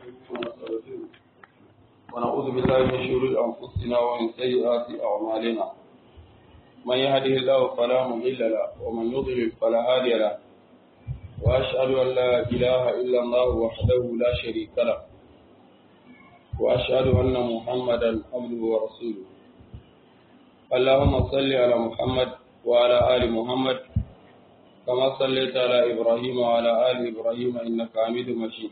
ونستغفره ونعوذ بالله من شرور أنفسنا ومن سيئات أعمالنا من يهده الله فلا مضل له ومن يضلل فلا هادي له وأشهد أن لا إله إلا الله وحده لا شريك له وأشهد أن محمدا عبده ورسوله اللهم صل على محمد وعلى آل محمد كما صليت على إبراهيم وعلى آل إبراهيم إنك حميد مجيد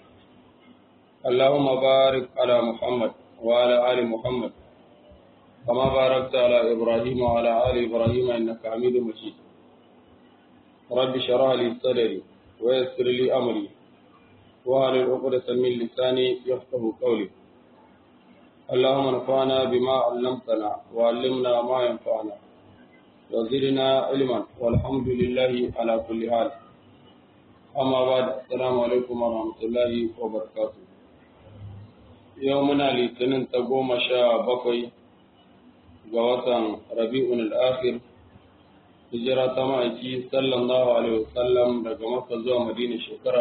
اللهم بارك على محمد وعلى آل محمد كما باركت على إبراهيم وعلى آل إبراهيم إنك حميد مجيد رب اشرح لي صدري ويسر لي أمري وهل عقدة من لساني يفقه قولي اللهم انفعنا بما علمتنا وعلمنا ما ينفعنا وزدنا علما والحمد لله على كل حال أما بعد السلام عليكم ورحمة الله وبركاته يومنا litinin ta goma sha bakwai ga watan rabi'un al'akhir hijira ta ma'aiki sallallahu alaihi wasallam daga maka zuwa madina shekara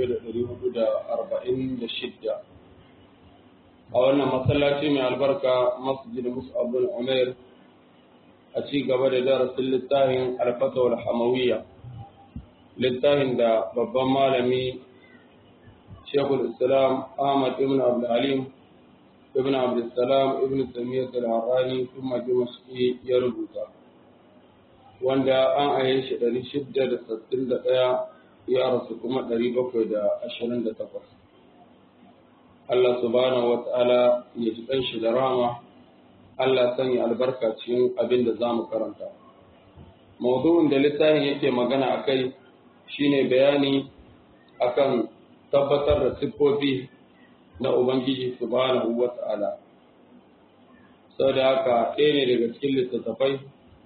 1446 a wannan masallaci mai albarka masjid mus'ab bin umair a ci gaba da darasin littafin alfatawar hamawiyya littafin da babban malami shekul islam ahmad ibn abdulhalim ibn abdulsalam ibn tamiyyat al-harani kuma dimashqi ya rubuta wanda an aye shi ɗari shida da sittin da ɗaya ya rasu kuma ɗari bakwai da ashirin da takwas Allah subhanahu wa ta'ala ya ji shi da rama Allah sanya albarka cikin abin da za mu karanta. Maudu'in da littafin yake magana a kai shi ne bayani akan tabbatar da siffofi na Ubangiji subhanahu wa ta'ala. Sau da haka ɗaya ne daga cikin littattafai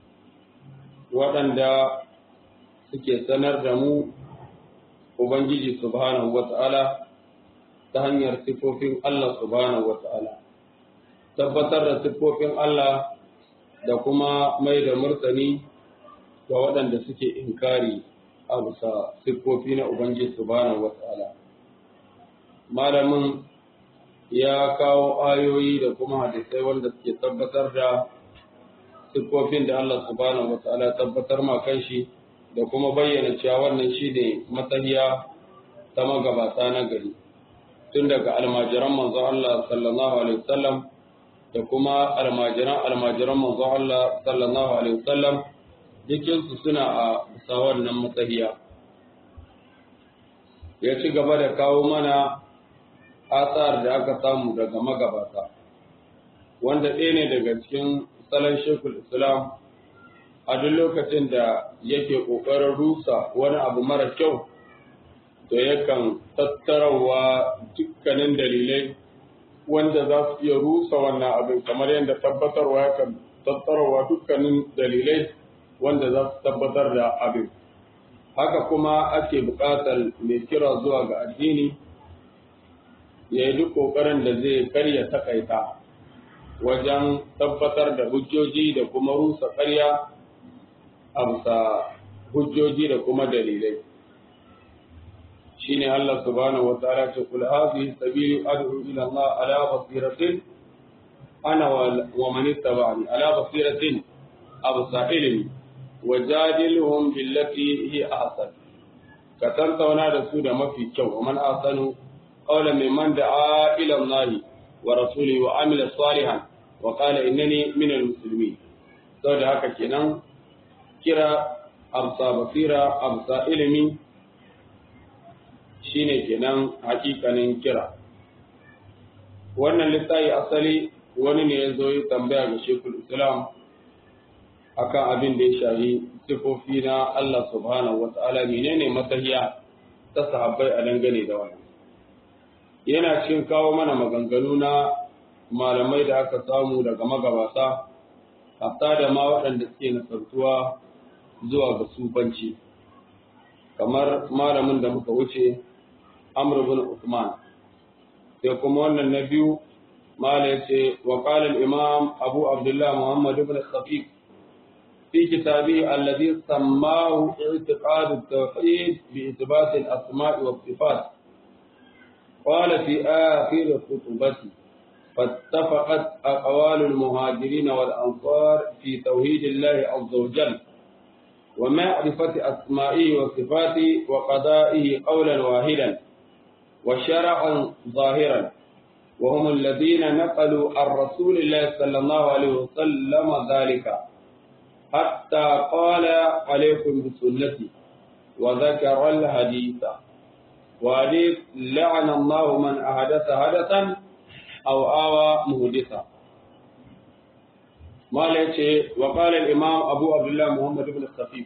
waɗanda suke sanar da mu Ubangiji subhanahu wa ta'ala ta hanyar siffofin Allah subhanahu wa ta'ala. tabbatar da siffofin Allah da kuma mai da murtani ga waɗanda suke inkari a bisa siffofi na Ubangiji subhanahu wa ta'ala. Malamin ya kawo ayoyi da kuma hadisai wanda suke tabbatar da siffofin da Allah subhanahu wa ta'ala tabbatar ma kanshi da kuma bayyana cewa wannan shi ne matahiya ta magabata na gari. Tun daga almajiran manzo Allah sallallahu alaihi wasallam da kuma almajiran almajiran manzo Allah sallallahu alaihi wasallam dukin su suna a bisa wannan matsayiya ya ci gaba da kawo mana asar da aka samu daga magabata wanda ɗaya ne daga cikin salon shekul islam a duk lokacin da yake ƙoƙarin rusa wani abu mara kyau to yakan tattarawa dukkanin dalilai wanda za su iya rusa wannan abin kamar yadda tabbatarwa ya kan tattarawa dukkanin dalilai wanda za su tabbatar da abin haka kuma ake buƙatar mai kira zuwa ga addini ya yi duk ƙoƙarin da zai karya takaita wajen tabbatar da hujjoji da kuma rusa ƙarya a bisa hujjoji da kuma dalilai shine Allah subhanahu wa ta'ala ce kul hadhihi sabili ad'u ila Allah ala basiratin ana wa man ittaba'ani ala basiratin absa ilmi wajadilhum billati hi ahsan ka tantauna da su da mafi kyau wa man ahsanu qawlan mimman da'a ila Allah wa rasulihi wa amila salihan wa qala innani min al-muslimin saboda haka kenan kira absa basira absa ilmi shine kenan hakikanin kira wannan littafi asali wani ne ya zo yi tambaya ga shekul islam akan abin da ya shahi sifofi na Allah subhanahu wata'ala menene matahiya ta sahabbai a dangane da wani yana cikin kawo mana maganganu na malamai da aka samu daga magabata hatta da ma waɗanda suke nasartuwa zuwa ga sufanci kamar malamin da muka wuce Amr bin Uthman sai kuma wannan na biyu mala yace wa qala al-imam Abu Abdullah Muhammad ibn Khafif fi kitabihi alladhi sammahu i'tiqad at-tauhid bi ithbat al-asma' wa sifat قال في آخر خطبته فاتفقت أقوال المهاجرين والأنصار في توحيد الله عز وجل ومعرفة أسمائه وصفاته وقضائه قولا واحدا وشرعا ظاهرا وهم الذين نقلوا عن رسول الله صلى الله عليه وسلم ذلك حتى قال عليكم بسنتي وذكر الحديث وحديث لعن الله من أحدث حدثا أو آوى مهدثا ما ليش وقال الإمام أبو عبد الله محمد بن الخفيف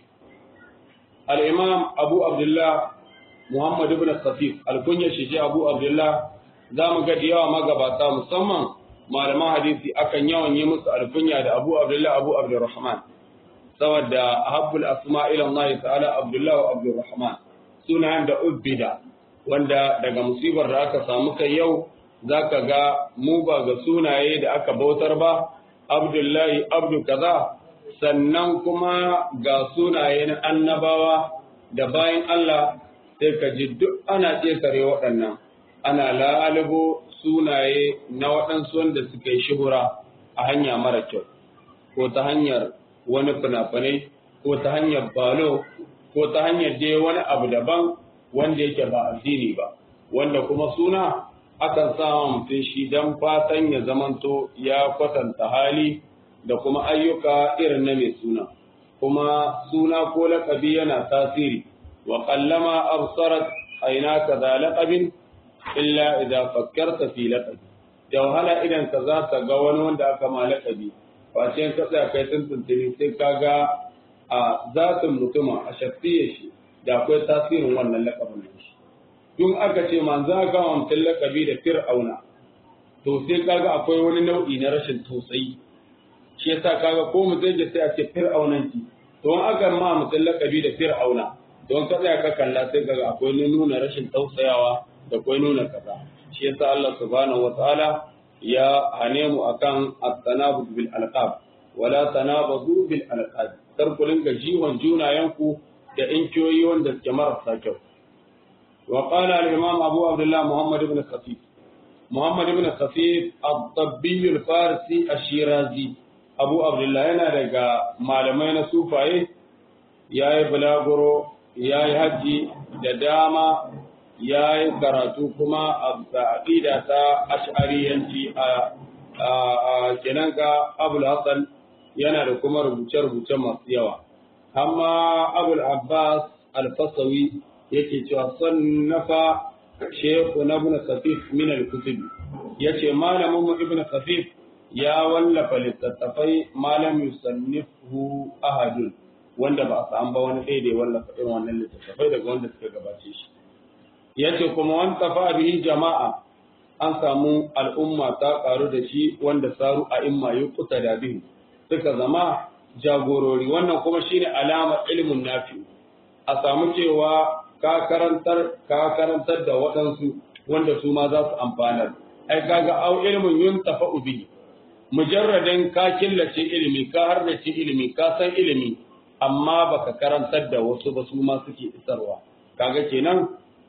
الإمام أبو عبد الله محمد بن الخفيف الكنية شيء أبو عبد الله za mu ga yawa magabata musamman malaman hadisi akan yawan yi musu alkunya da Abu Abdullah Abu Abdurrahman saboda habbul asma ila Allah ta'ala Abdullah wa Abdurrahman sunayen da ubbida wanda daga musibar da aka samu kai yau zaka ga mu ba ga sunaye da aka bautar ba Abdullahi Abdu kaza sannan kuma ga sunaye na annabawa da bayan Allah sai ka ji duk ana ƙetare waɗannan ana lalubo sunaye na waɗansu wanda suka yi shuhura a hanya mara kyau ko ta hanyar wani fina-finai ko ta hanyar balo ko ta hanyar dai wani abu daban wanda yake ba addini ba wanda kuma suna akan sama mutum shi don fatan ya zamanto ya kwatanta hali da kuma ayyuka irin na mai suna kuma suna ko laƙabi yana tasiri wa kallama absarat ainaka za laƙabin illa idza fakkarta fi laqabi da wahala idan ka za ka ga wani wanda aka ma laqabi face ka tsaya kai tuntuntuni sai ka ga a zatin mutuma a shafiye shi da akwai tasirin wannan laqabin shi tun aka ce manzo aka ma mutum laqabi da fir'auna to sai kaga akwai wani nau'i na rashin tausayi shi yasa kaga ko mu zai sai a ce fir'aunanci to in aka ma mutum laqabi da fir'auna don ka tsaya ka kalla sai kaga akwai nuna rashin tausayawa da kwai nuna kaza shi yasa Allah subhanahu wataala ya hane mu akan at-tanabud bil alqab wala tanabadu bil alqab kar ku rinka jiwon junayenku da inkiyoyi wanda suke marasa kyau wa qala al-imam Abu Abdullah Muhammad ibn Khafif Muhammad ibn Khafif at-tabbi al-farisi ash-shirazi Abu Abdullah yana daga malamai na sufaye yayi bulaguro yayi haji da dama ya yi karatu kuma a aƙida ta ash'ariyanci a kenan ka abul hassan yana da kuma rubuce-rubuce masu yawa amma abul abbas alfasawi yake cewa sannafa shehu na ibn khafif min al-kutub yace malamin mu ibn khafif ya wallafa littattafai malam yusannifu ahadun wanda ba a samu ba wani ɗaya da ya wallafa irin wannan littattafai daga wanda suka gabace shi yace kuma wan tafa bihi jama'a an samu al'umma ta karu da shi wanda saru a imma yuqta da bihi suka zama jagorori wannan kuma shine alamar ilmin nafi a samu cewa ka karantar ka karantar da waɗansu wanda su ma za su amfanar ai kaga au ilmin yuntafa bihi mujarradin ka killace ilimi ka hardace ilimi ka san ilimi amma baka karantar da wasu ba su ma suke isarwa kaga kenan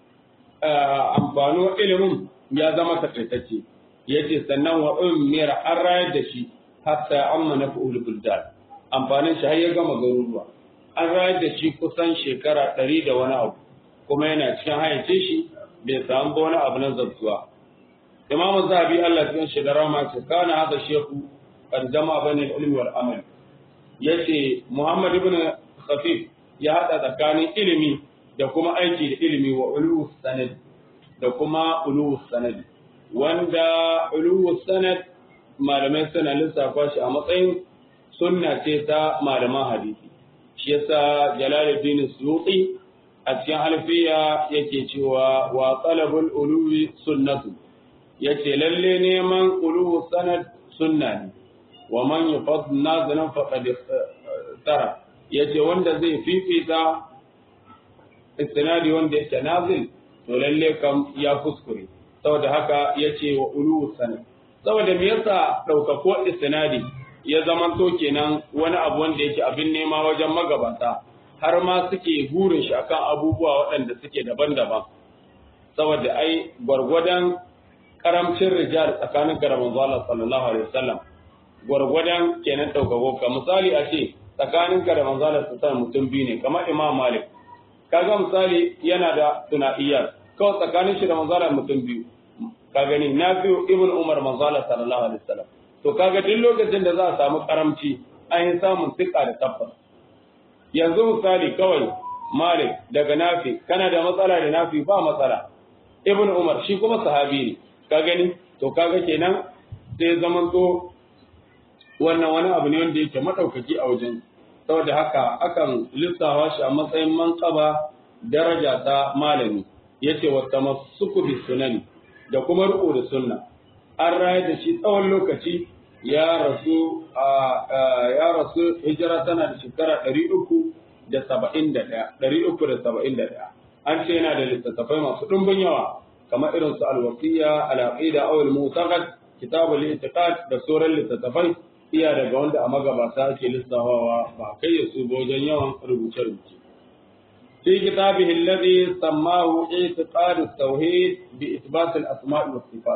amfano ilimin ya zama takaitacce yace sannan wa ummira an rayar da shi hatta amma na fu'ul buldan amfanin shi har ya gama garuruwa an rayar da shi kusan shekara ɗari da wani abu kuma yana cikin hayyace shi bai samu ba wani abu na zabtuwa imamu zahabi Allah cikin shi da rama ce kana hada shehu kan jama bane ilmi wal amal yace Muhammad ibn Khafif ya hada tsakanin ilimi da kuma aiki da ilimi wa ulu sanad da kuma ulu sanad wanda ulu sanad malamai suna lissafa shi a matsayin sunna ce ta malaman hadisi shi yasa Jalaluddin Suyuti a cikin alfiya yake cewa wa talabul uluwi sunnatu yace lalle neman ulu sanad sunna ne wa man yufad nazalan faqad tara yace wanda zai fifita istinadi wanda yake nazil to lalle kam ya kuskure saboda haka yace wa ulu sanad saboda me yasa daukako istinadi ya zamanto kenan wani abu wanda yake abin nema wajen magabata har ma suke burin shi akan abubuwa waɗanda suke daban-daban saboda ai gwargwadon karamcin rijal tsakanin ka da manzo Allah sallallahu alaihi wasallam gwargwadon kenan daukako ka misali a ce tsakanin ka da manzo Allah sallallahu mutum biyu ne kamar Imam Malik kaga misali yana da sunaiyyar kawai tsakanin shi da manzo Allah mutum biyu ka gani Nafi'u ibn Umar manzo Allah sallallahu alaihi wasallam to kaga duk lokacin da za a samu karamci an yi samun tsika da tabbas yanzu misali kawai Malik daga Nafi kana da matsala da Nafi ba matsala Ibn Umar shi kuma sahabi ne ka gani to kaga kenan sai zaman to wannan wani abu ne wanda yake madaukaki a wajen saboda haka akan lissawa shi a matsayin manqaba daraja ta malami yace wa tamassuku bi sunani da kuma riko da sunna an raya da shi tsawon lokaci ya rasu ya rasu hijira tana da shekara 371 an ce yana da littattafai masu ɗumbin yawa kamar irin su alwasiya al-aqida aw al-mu'taqad kitabul i'tiqad da sauran littattafai iya daga wanda a magabata ake lissafawa ba kai ya su wajen yawan rubuce-rubuce في كتابه الذي سماه اعتقاد التوحيد بإثبات الأسماء والصفات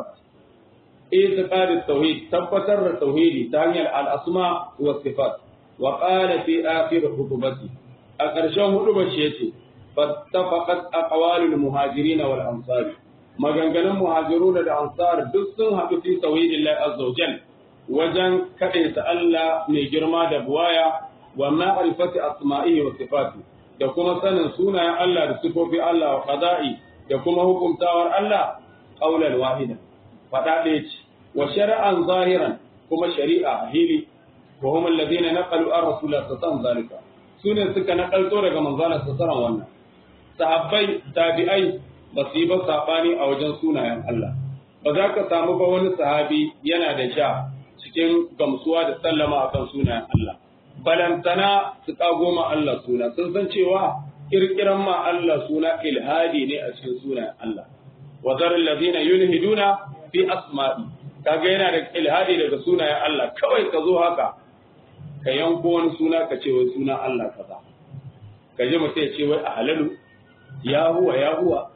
اعتقاد التوحيد تبتر التوحيد تعني الأسماء والصفات وقال في آخر خطبته أكرشه خطبة فاتفقت أقوال المهاجرين والأنصار maganganun muhajirun da ansar duk sun haɗu fi tauhidin Allah azza wa jal wajen kaɗaita Allah mai girma da buwaya wa ma'rifati asma'ihi wa sifati da kuma sanin sunayen Allah da sifofi Allah wa qada'i da kuma hukumtawar Allah qaulan wahida fada ɗaya ce wa shari'an zahiran kuma shari'a hili wa hum alladhina naqalu an rasulullah sallallahu alaihi wasallam sune suka nakalto daga manzon sallallahu wannan sahabbai tabi'ai ba su yi ba sabani a wajen sunayen Allah ba za ka samu ba wani sahabi yana da sha cikin gamsuwa da sallama akan sunayen Allah balantana su kago ma Allah suna sun san cewa kirkiran ma Allah suna ilhadi ne a cikin sunayen Allah wa zarul ladina yulhiduna fi asma'i kaga yana da ilhadi daga sunayen Allah kawai ka zo haka ka yanko wani suna ka ce wai suna Allah kaza ka ji mutum ya ce wai a halalu ya huwa ya huwa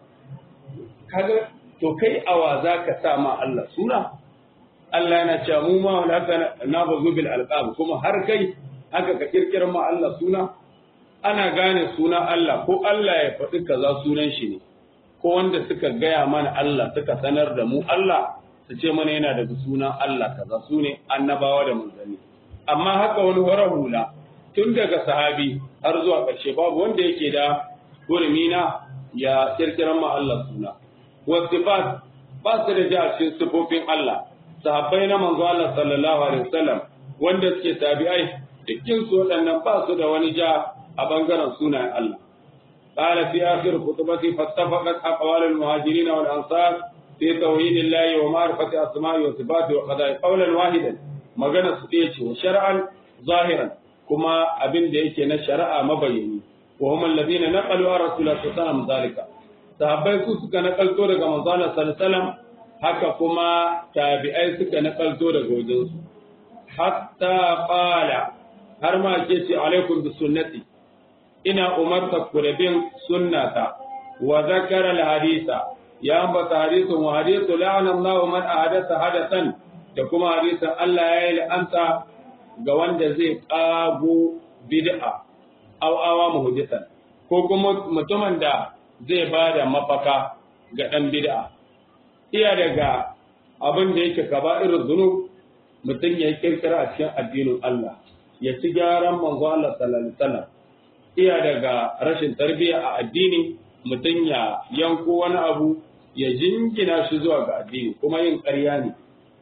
kaga to kai awa za ka sa ma Allah suna Allah yana cewa mu ma haka na bazu bil alqab kuma har kai haka ka kirkira ma Allah suna ana gane suna Allah ko Allah ya faɗi kaza sunan shi ne ko wanda suka gaya mana Allah suka sanar da mu Allah su ce mana yana daga suna Allah kaza su ne annabawa da manzanni amma haka wani wara hula tun daga sahabi har zuwa ƙarshe babu wanda yake da gurmina ya kirkiran ma Allah suna wasifat ba su da ja cikin sifofin Allah sahabbai na manzo Allah sallallahu alaihi wasallam wanda suke tabi'ai dukkin su waɗannan ba su da wani ja a bangaren sunayen Allah قال في آخر خطبته فاتفقت أقوال المهاجرين والأنصار في توحيد الله ومعرفة أسماء وصفاته وقضاء قولا واحدا magana su ɗaya ce wa shar'an zahiran kuma abin da yake na shari'a mabayani wa hum alladhina naqalu an rasulullah sallallahu alaihi wasallam zalika sahabbai su suka nakalto daga manzon sallallahu alaihi wasallam haka kuma tabi'ai suka nakalto daga wajen su hatta qala har ma ke ce alaikum bi sunnati ina umarta ku da bin sunnata wa zakara al hadisa ya ambata hadisin wa hadithu la'ana Allahu man ahadatha hadathan da kuma hadisin Allah ya yi la'anta ga wanda zai ƙago bid'a aw awa muhdisan ko kuma mutumin da zai ba da mafaka ga ɗan bid'a iya daga abin da yake kaba'ir zunub mutum ya kirkira a cikin addinin Allah ya ci gyaran manzo Allah sallallahu alaihi wasallam iya daga rashin tarbiyya a addini mutum ya yanko wani abu ya jingina shi zuwa ga addini kuma yin ƙarya ne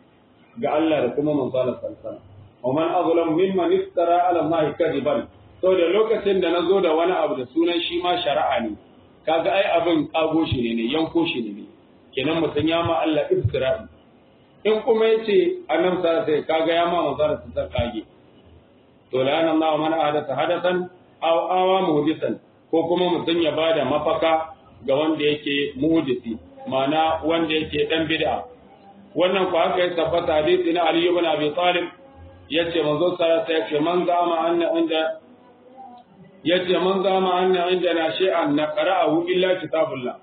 ga Allah da kuma manzalar salsala. Wa man azlam mimman iftara ala Allah kadiban. To da lokacin da nazo da wani abu da sunan shi ma shari'a ne. Kaga ai abin kago shi ne ne yanko shi ne ne. Kenan mutum ya ma Allah iftira'i. In kuma yace annabi sallallahu alaihi kaga ya ma manzalar salsala kage. To la ana Allah man ahadatha hadathan aw awa muhdisan ko kuma mutum ya bada mafaka ga wanda yake muhdisi ma'ana wanda yake dan bid'a wannan ku haka ya tabbata hadisi na Ali ibn Abi Talib yace manzo sallallahu alaihi wasallam man zama anna inda yace man zama anna inda na shay'an naqra'ahu illa kitabullah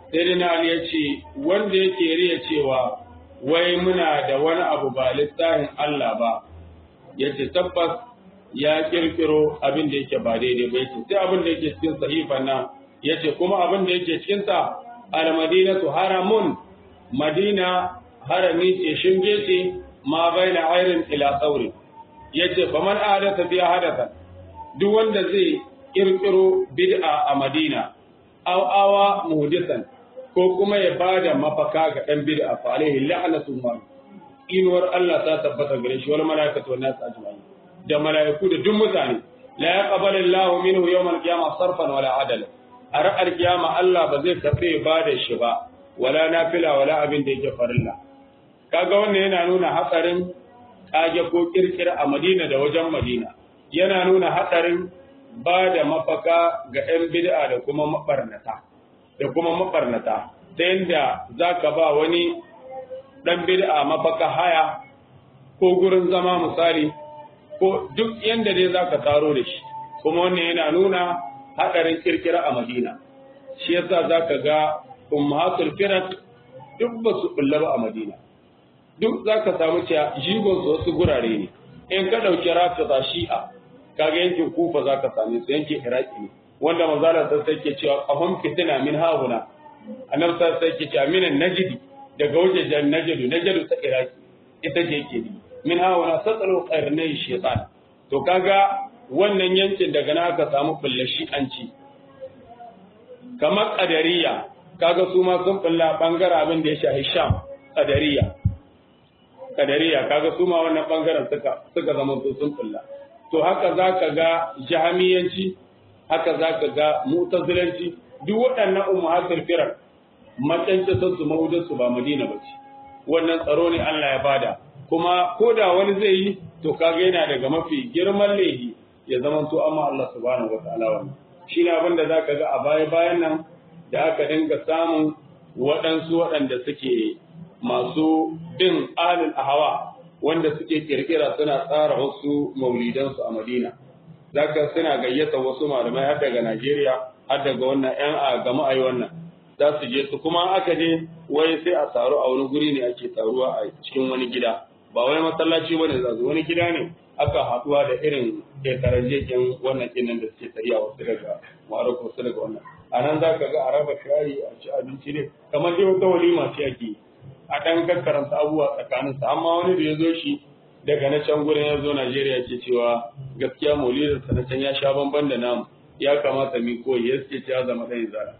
sai na Ali ya ce wanda yake riya cewa wai muna da wani abu ba littafin Allah ba ya ce tabbas ya kirkiro abin da yake ba daidai ba yace sai abin da yake cikin sahifan nan yace kuma abin da yake cikin sa al-madinatu haramun madina harami ce shinge ce ma baina ayrin ila sauri yace faman ahadatha biya hadatha duk wanda zai kirkiro bid'a a madina aw awa muhdisan ko kuma ya bada mafaka ga dan bid'a fa alaihi la'natullah inuwar Allah ta tabbata gare shi wal malaikatu wan nas ajma'in da malaiku da duk mutane la yaqbalu Allahu minhu yawm al-qiyamah sarfan wala adala a ra'ar kiyama Allah ba zai karbe ba da shi ba wala nafila wala abin da yake farilla kaga wannan yana nuna hatsarin kage ko kirkira a Madina da wajen Madina yana nuna hatsarin ba da mafaka ga 'yan bid'a da kuma mabarnata da kuma mabarnata ta yadda za ka ba wani ɗan bid'a mafaka haya ko gurin zama misali ko duk yadda dai za ka taro da shi kuma wannan yana nuna haɗarin kirkira a madina shi yasa za ka ga ummahatul firat duk ba su ba a madina duk za ka samu cewa jigon su wasu gurare ne in ka ɗauki rafida shi'a kaga yankin kufa za ka same su yankin iraki ne wanda manzala ta sai ke cewa qahum fitina min hauna annabi ta sai ke cewa minan najdi daga wajejen najdu najdu ta iraki ita ce yake ni min hauna satsalu qarnai shaytan to kaga wannan yankin daga na aka samu bullashi an ci kamar qadariya kaga su ma sun bulla bangaren abin da ya shahi sham qadariya qadariya kaga su ma wannan bangaren suka suka zama su sun bulla to haka za ka ga jahamiyanci haka za ka ga mutazilanci duk waɗannan ummahatul firar macanci sun su mawujin su ba madina ba ce wannan tsaro ne Allah ya bada kuma ko da wani zai yi to kaga yana daga mafi girman laifi ya zama to amma Allah subhanahu wataala wannan shi ne abin da za ka ga a baya bayan nan da aka dinga samun waɗansu waɗanda suke masu bin alil ahawa wanda suke kirkira suna tsara wasu maulidansu a Madina. Zaka suna gayyata wasu malamai har daga Najeriya har daga wannan ‘yan a gama a yi wannan. Za su je su kuma aka je wai sai a taru a wani guri ne ake taruwa a cikin wani gida. Ba wani masallaci bane za su wani gida ne aka haɗuwa da irin ƙetaren jekin wannan kinan da suke tafiya wasu daga Maroko wasu daga wannan. A nan za ka ga a raba shayi a ci abinci ne kamar dai wata walima ce ake yi. a ɗan kakkaranta abubuwa tsakaninsa amma wani da ya zo shi daga na can gurin ya zo Najeriya ke cewa gaskiya maulidinsa na can ya sha bamban da namu ya kamata mi koyi ya ce ya zama ɗan zala.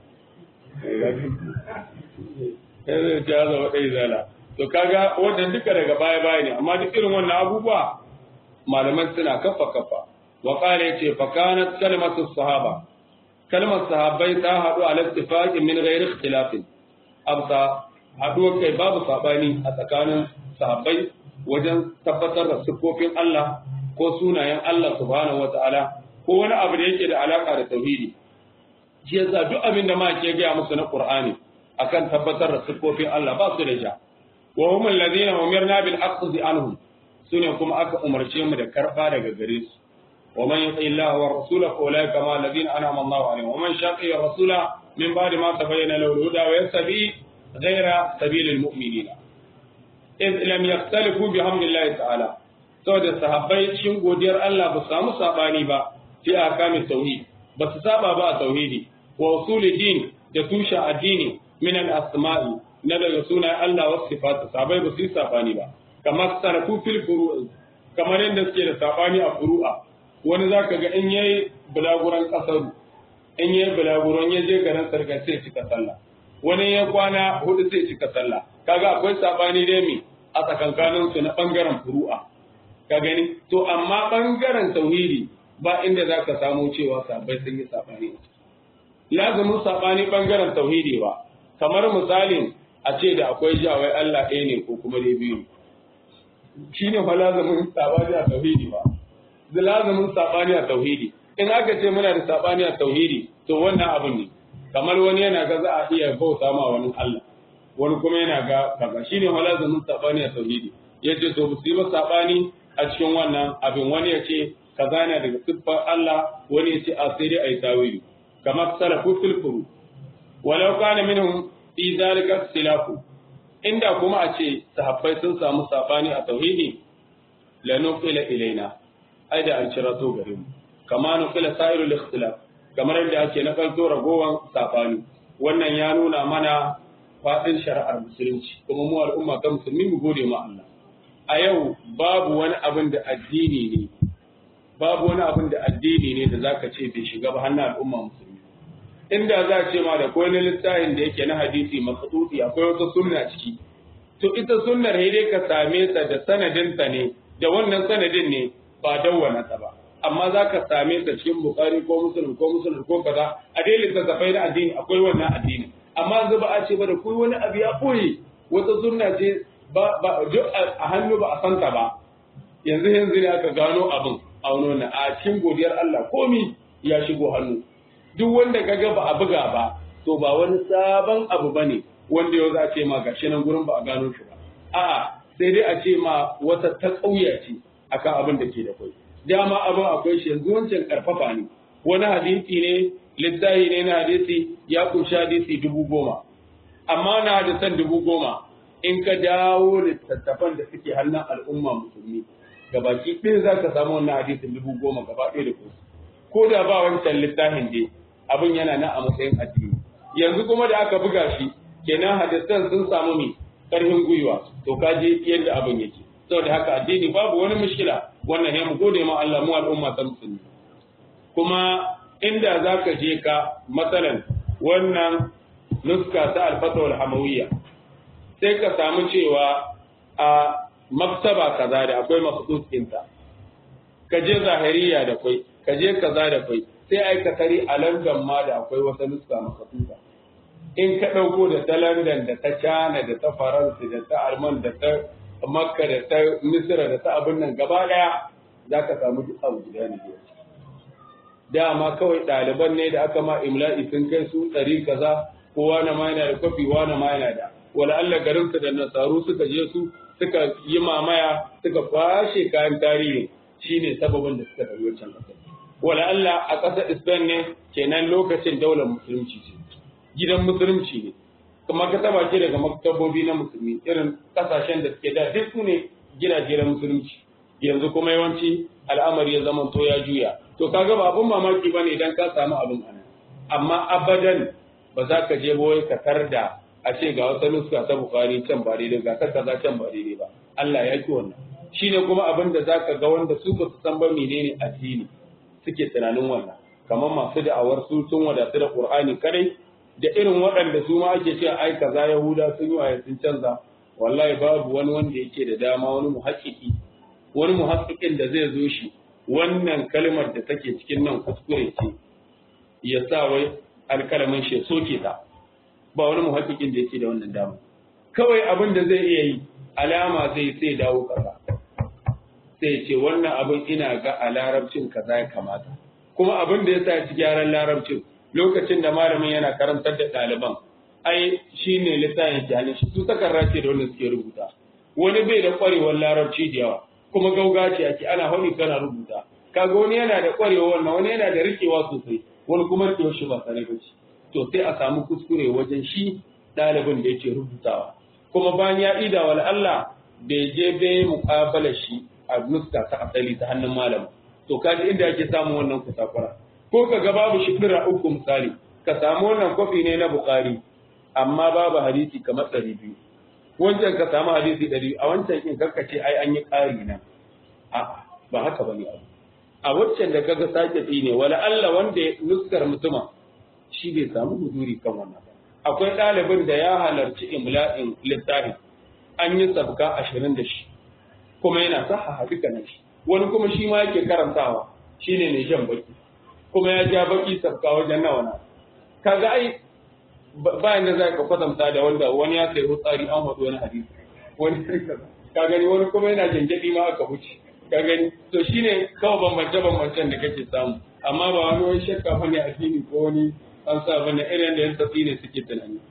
Ya zai ce ya zama ɗan zala. To kaga wannan duka daga baya baya ne amma duk irin wannan abubuwa malaman suna kafa kafa. Wa ƙara ya ce fa kanat kalmatu sahaba. Kalmar sahabbai ta haɗu a lattifaqin min ghairi ikhtilafin. Absa haɗuwar kai babu saɓani a tsakanin sahabbai wajen tabbatar da siffofin Allah ko sunayen Allah subhanahu wata'ala ko wani abu da yake da alaka da tauhidi shi yasa duk abin da ma ke gaya musu na Qur'ani akan tabbatar da siffofin Allah ba su da ja wa hum alladhina umirna bil aqdi anhum sune kuma aka umarce mu da karba daga gare su wa man yuti Allah wa rasulahu fa ulaika ma alladhina an'ama Allahu alaihim wa man shaqiya rasula min ba'di ma tabayyana lahu al-huda wa yastabi غير سبيل المؤمنين إذ لم يختلفوا بحمد الله تعالى saboda sahabbai cikin godiyar Allah ba samu sabani ba fi akamin tauhid ba su saba ba a tauhidi wa usuli din da tushe addini min al asma'i na daga sunayen Allah wasu sifatu sahabbai ba su yi sabani ba kamar sarafu fil furu'i kamar yadda suke da sabani a furu'a wani zaka ga in yayi bulaguran kasaru in yayi bulaguran ya je garin sarkar sai cika sallah wani ya kwana hudu sai cika sallah kaga akwai sabani dai mi a tsakankanin su na bangaren furu'a ka gani to amma bangaren tauhidi ba inda zaka samu cewa sabai sun yi sabani lazumin sabani bangaren tauhidi ba kamar misalin a ce da akwai jawai Allah ɗaya ne ko kuma dai biyu shine fa lazumin sabani a tauhidi ba da lazumin sabani a tauhidi in aka ce muna da sabani a tauhidi to wannan abin ne kamar wani yana ga za a iya bauta ma wani Allah wani kuma yana ga kaza shine malazumin sabani a tauhidi yace to su yi ba sabani a cikin wannan abin wani yace kaza yana daga siffar Allah wani yace a sai dai ayi tawili kamar salafu fil furu walau kana minhum fi zalika ikhtilafu inda kuma a ce sahabbai sun samu sabani a tauhidi la nuqila ilaina ai da an cira to gare mu kama nuqila sairul ikhtilaf kamar yadda ake na kalto ragowan sabani wannan ya nuna mana faɗin shari'ar musulunci kuma mu al'umma ta musulmi mu gode ma Allah a yau babu wani abin da addini ne babu wani abin da addini ne da zaka ce bai shiga ba hannun al'umma musulmi inda za a ce ma da koyi na littafin da yake na hadisi makasuti akwai wata sunna ciki to ita sunnar sai dai ka same ta da sanadinta ne da wannan sanadin ne ba dawwana ta ba amma za ka same ta cikin bukari ko musulun ko musulun ko kaza a dai littattafai na addini akwai wannan addini amma yanzu ba a ce ba da kuyi wani abu ya ɓoye wata sunna ce ba ba a hannu ba a santa ba yanzu yanzu ne aka gano abin a wani a cikin godiyar Allah komi ya shigo hannu duk wanda kaga ba a buga ba to ba wani sabon abu bane wanda yau za a ce ma gashi nan gurin ba a gano shi ba a'a sai dai a ce ma wata ta kauya ce akan abin da ke da kai dama abin akwai shi yanzu wancan karfafa ne wani hadisi ne littafi ne na hadisi ya kunshi hadisi dubu goma amma na hadisan dubu goma in ka dawo littattafan da suke hannun al'umma musulmi gabaki ɗaya za ka samu wannan hadisin dubu goma gaba ɗaya da kusa ko da ba wancan littafin dai abin yana nan a matsayin addini yanzu kuma da aka buga shi kenan hadisan sun samu mai ƙarfin gwiwa to ka je yadda abin yake saboda haka addini babu wani mushkila wannan ya mu gode ma Allah mu al'umma ta musulmi kuma inda za ka je ka matsalan wannan nuska ta alfatawar hamawiyya sai ka samu cewa a maktaba kaza da akwai makhsus ɗinta ka je zahiriya da kwai ka je kaza da kwai sai ai ka tari a London ma da akwai wata nuska makhsusa in ka ɗauko da ta London da ta China da ta Faransa da ta Alman da ta Makka da ta Misira da ta abin nan gaba ɗaya za ka samu duk abu guda ne dama kawai ɗaliban ne da aka ma imla'i sun kai su ɗari kaza kowa na ma yana da kwafi na ma yana da wala Allah garinsa da nasaru suka je su suka yi mamaya suka kwashe kayan tarihi shine sababin da suka ɗauki wancan ƙasar wala Allah a ƙasar Spain ne kenan lokacin daular musulunci ce gidan musulunci ne kuma ka taba ce daga maktabobi na musulmi irin ƙasashen da suke da duk su ne gidaje na musulunci yanzu kuma yawanci al'amari ya zama to ya juya to kaga ba abun mamaki bane idan ka samu abin anan amma abadan ba za ka je wai ka tarda a ce ga wata nuska ta bukari can ba daidai ga ta kaza can ba daidai ba Allah ya ki wannan shine kuma abin da zaka ga wanda su ba su san ba menene addini suke tunanin wannan kamar masu da'awar su sun wadatu da Qur'ani kadai da irin waɗanda su ma ake cewa ai kaza Yahuda sun yi waye sun canza wallahi babu wani wanda yake da dama wani muhakkiki wani muhakkikin da zai zo shi wannan kalmar da take cikin nan kuskure ce ya sa wai alkalamin shi soke ta ba wani muhakkikin da yake da wannan dama kawai abin da zai iya yi alama zai sai dawo kaza sai ce wannan abin ina ga a larabcin kaza ya kamata kuma abin da ya sa ci gyaran larabcin lokacin da malamin yana karantar da ɗaliban ai shine littafin jani shi su takarra ce da wanda suke rubuta wani bai da kwarewar larabci da yawa kuma gauga ce ake ana honi kana rubuta kaga wani yana da kwarewa wannan wani yana da rikewa sosai wani kuma rikewa shi ba sare ba ce to sai a samu kuskure wajen shi ɗalibin da yake rubutawa kuma bayan ya ida wal Allah bai je bai muƙabala shi a nuska ta asali ta hannun malam to kaji inda ake samun wannan kusakura ko ka ga babu shifira uku misali ka samu wannan kofi ne na Bukhari amma babu hadisi kamar ɗari biyu wancan ka samu hadisi ɗari a wancan in karka ce ai an yi ƙari na a ba haka bane abu a wancan da kaga sake ne wala Allah wanda nuskar mutuma shi bai samu huduri kan wannan ba akwai ɗalibin da ya halarci imla'in littafin an yi sabka ashirin da shi kuma yana saha duka na shi wani kuma shi ma yake karantawa shine ne jan baki kuma ya ja baki sabka wajen nawa na kaga ai bayan da za ka kwatanta da wanda wani ya sai tsari an haɗu wani hadisi wani ka gani wani kuma yana janjaɗi ma aka wuce ka gani to shine kawai bambance bambancen da kake samu amma ba wani wani shakka bane addini ko wani an sa bane irin da yan tafi ne suke tunani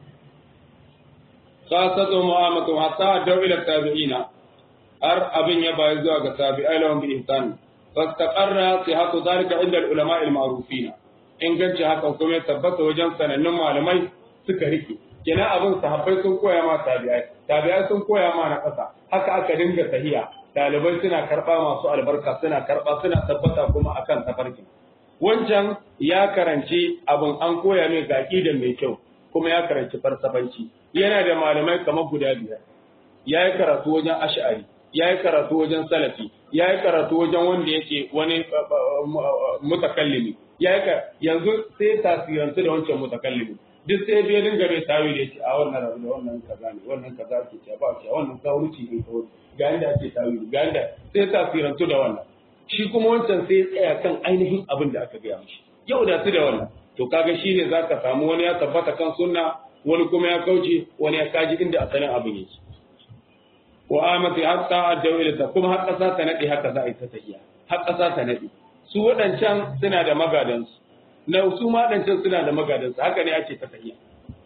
khasatu mu'amatu hatta daw ila tabi'ina har abin ya bayar zuwa ga tabi'ai lahum bi ihsan fastaqarra sihhatu dhalika inda al-ulama al-ma'rufina inganci haka kuma ya tabbata wajen sanannun malamai suka rike kenan abin sahabbai sun koya ma tabi'ai tabi'ai sun koya ma na ƙasa haka aka dinga tahiya ɗalibai suna karɓa masu albarka suna karɓa suna tabbata kuma akan tafarkin wancan ya karanci abin an koya mai ga da mai kyau kuma ya karanci farsafanci yana da malamai kamar guda biyar ya yi karatu wajen ash'ari ya yi karatu wajen salafi ya yi karatu wajen wanda yake wani mutakallimi ya yi yanzu sai tasirantu da wancan mutakallimi duk sai bai dinga bai tawi da yake a wannan rabu da wannan kaza ne wannan kaza ke ce ba ce wannan kawurci ne kawai ga inda ake tawi ga inda sai tasirantu da wannan shi kuma wancan sai tsaya kan ainihin abin da aka gaya mishi yau da su da wannan to kaga shine zaka samu wani ya tabbata kan sunna wani kuma ya kauce wani ya kaji inda asalin abin yake wa amati hatta adawilata kuma har kasa ta nade haka za a yi ta tafiya har kasa ta nade su waɗancan suna da magadansu na su ma waɗancan suna da magadansu haka ne ake ta tafiya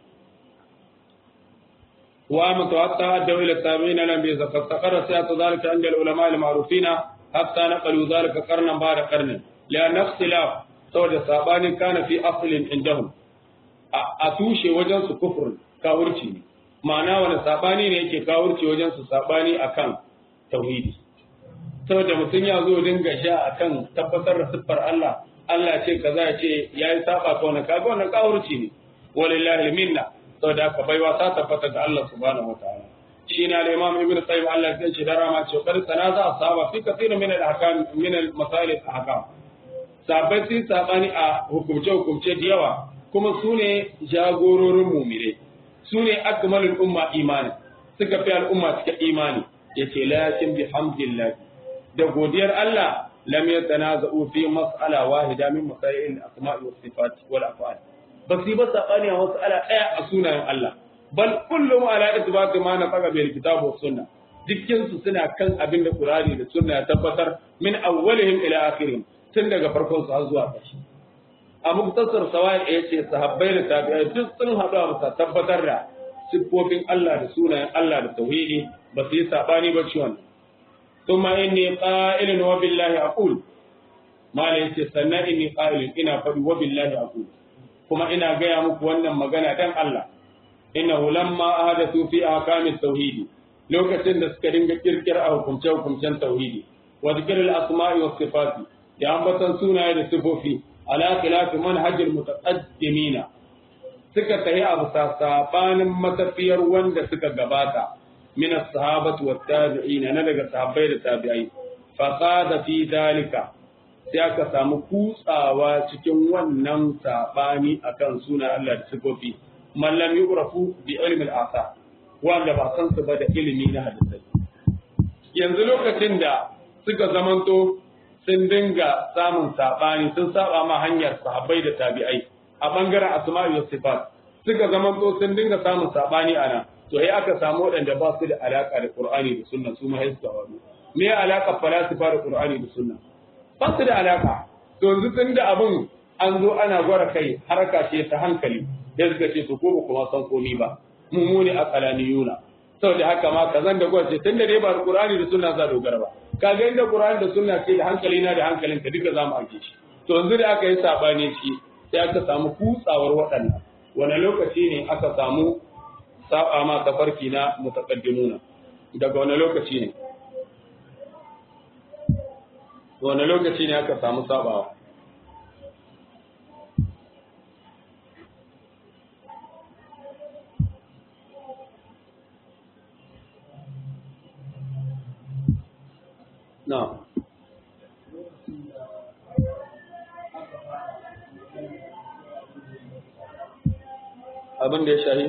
wa amati hatta adawilata tabi'ina lam bi zakat taqarra siyatu zalika inda al-ulama al-ma'rufina hatta naqalu zalika qarnan ba'da qarnin la ikhtilaf saboda sabanin kana fi aslin indahum a tushe wajen su kufur kawurci ne ma'ana wani sabani ne yake kawurci wajen su sabani akan tauhidi saboda mutum ya zo dinga sha akan tabbatar da siffar Allah Allah ce kaza ya ce yayi saba ka wannan kaga wannan kawurci ne walillahi minna saboda haka baiwa ta tabbata da Allah subhanahu wataala shi ne al-imam ibn qayyim Allah ya ce dara ma ce kar tanaza asaba fi kathir min al-ahkam min al-masail al-ahkam sabai sun sabani a hukumce hukumce da yawa kuma su ne jagororin mumire su ne akmalul umma imani suka fi al'umma cikin imani yace lakin bi hamdillah da godiyar Allah lam yatanaza'u fi mas'ala wahida min masail al-asma'i was sifat wal af'al ba su ba sabani a mas'ala daya a sunayen Allah bal kullum ala itibaq ma na faga bil kitab was sunna dukkin su suna kan abin da Qur'ani da sunna ya tabbatar min awwalihim ila akhirihim tun daga farkon su har zuwa ƙarshe a muktasar sawai ya ce sahabbai da tabi'ai duk sun haɗu a bisa tabbatar da siffofin Allah da sunayen Allah da tauhidi ba su yi sabani ba ciwon thumma inni qa'ilun wa billahi aqul mala yace sannan inni qa'ilun ina faɗi wa billahi aqul kuma ina gaya muku wannan magana dan Allah innahu lamma ahadathu fi ahkamit tauhidi lokacin da suka dinga kirkira a hukumce hukumcen tauhidi wa dhikril asma'i was sifati da ambatan sunaye da sifofi ala khilafi manhajil mutaqaddimina suka tayi abu sabanin matafiyar wanda suka gabata min as-sahabati wat tabi'in na daga sahabbai da tabi'ai fa qada fi dalika sai aka samu kutsawa cikin wannan sabani akan sunan Allah da sifofi man lam yu'rafu bi ilmi al-athar wanda ba san su ba da ilimi na hadisi yanzu lokacin da suka zamanto sun dinga samun saɓani sun saba ma hanyar sahabbai da tabi'ai a bangaren asma'i wa sifat suka zama to sun dinga samun saɓani a nan to sai aka samu waɗanda ba su da alaka da qur'ani da sunna su ma sai su wadu me alaka falasifa da qur'ani da sunna ba su da alaka to yanzu tun da abin an zo ana gwara kai haraka ce ta hankali da suka ce to ko ba kuma san komi ba mu mu ne aqalaniyuna saboda haka ma kazan da gwace tun da dai ba qur'ani da sunna za dogara ba kaga inda Qur'ani da sunna ce da hankali na da hankalin ka duka zamu ake shi to yanzu da aka yi sabani shi sai aka samu kutsawar waɗannan wani lokaci ne aka samu saba ma tafarki na mutaqaddimuna daga wani lokaci ne wani lokaci ne aka samu sabawa No. Abin da ya shahi?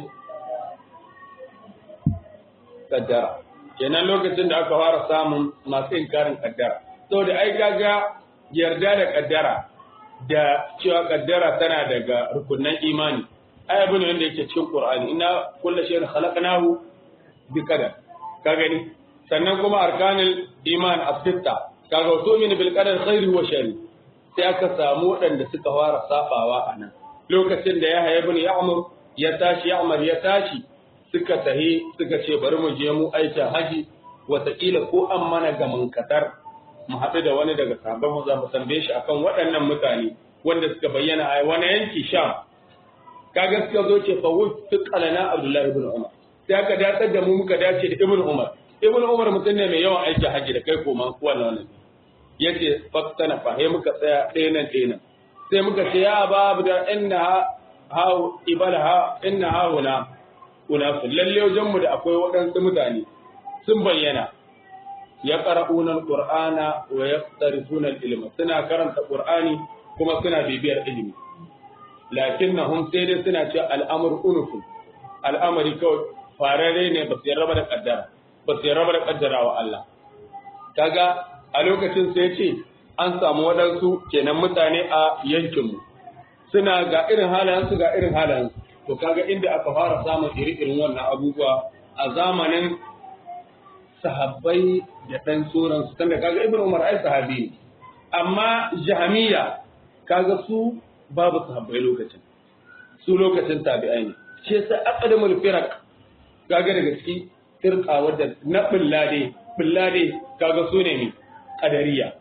Kaddara. Kenan lokacin da aka fara samun masu inkarin kaddara. Saboda ai gaga yarda da kaddara da cewa kaddara tana daga rukunan imani. Ai abin wanda yake cikin Qur'ani ina kullu shay'in khalaqnahu bi qadar. Ka gani? sannan kuma arkanul iman as-sitta kaga to min bil qadar khairi wa shari sai aka samu waɗanda suka fara sabawa a nan lokacin da ya haya ibn ya'mur ya tashi ya'mur ya tashi suka tahi suka ce bari mu je mu aikin haji wataƙila ko an mana ga munkatar mu haɗu da wani daga sahabban mu za mu tambaye shi akan waɗannan mutane wanda suka bayyana a wani yanki sham kaga suka zo ce fa wufiqa lana abdullahi ibn umar sai aka dace da mu muka dace da ibn umar ibn umar mutum ne mai yawan aiki haji da kai koma wannan wannan yace faktana fa he muka tsaya ɗaya nan ɗaya nan sai muka ce ya babu da inna ha ibalaha inna ha huna unafu lalle wajen mu da akwai waɗansu mutane sun bayyana ya qara'una alqur'ana wa yaqtarifuna ilma suna karanta qur'ani kuma suna bibiyar ilimi lakinnahum sai dai suna cewa al'amru unufu al'amari kawai farare ne ba su yarraba da kaddara ba su yarraba da kaddara wa Allah kaga a lokacin sai ce an samu waɗansu kenan mutane a yankinmu suna ga irin halayensu ga irin halayensu to kaga inda aka fara samun iri-irin wannan abubuwa a zamanin sahabbai da ɗan tsoronsu tunda kaga ibn umar ai sahabi ne amma jahamiya kaga su babu sahabbai lokacin su lokacin tabi'ai ne ce sai aqdamul firaq kaga daga ciki firqa wadda na billade billade kaga su ne ne qadariya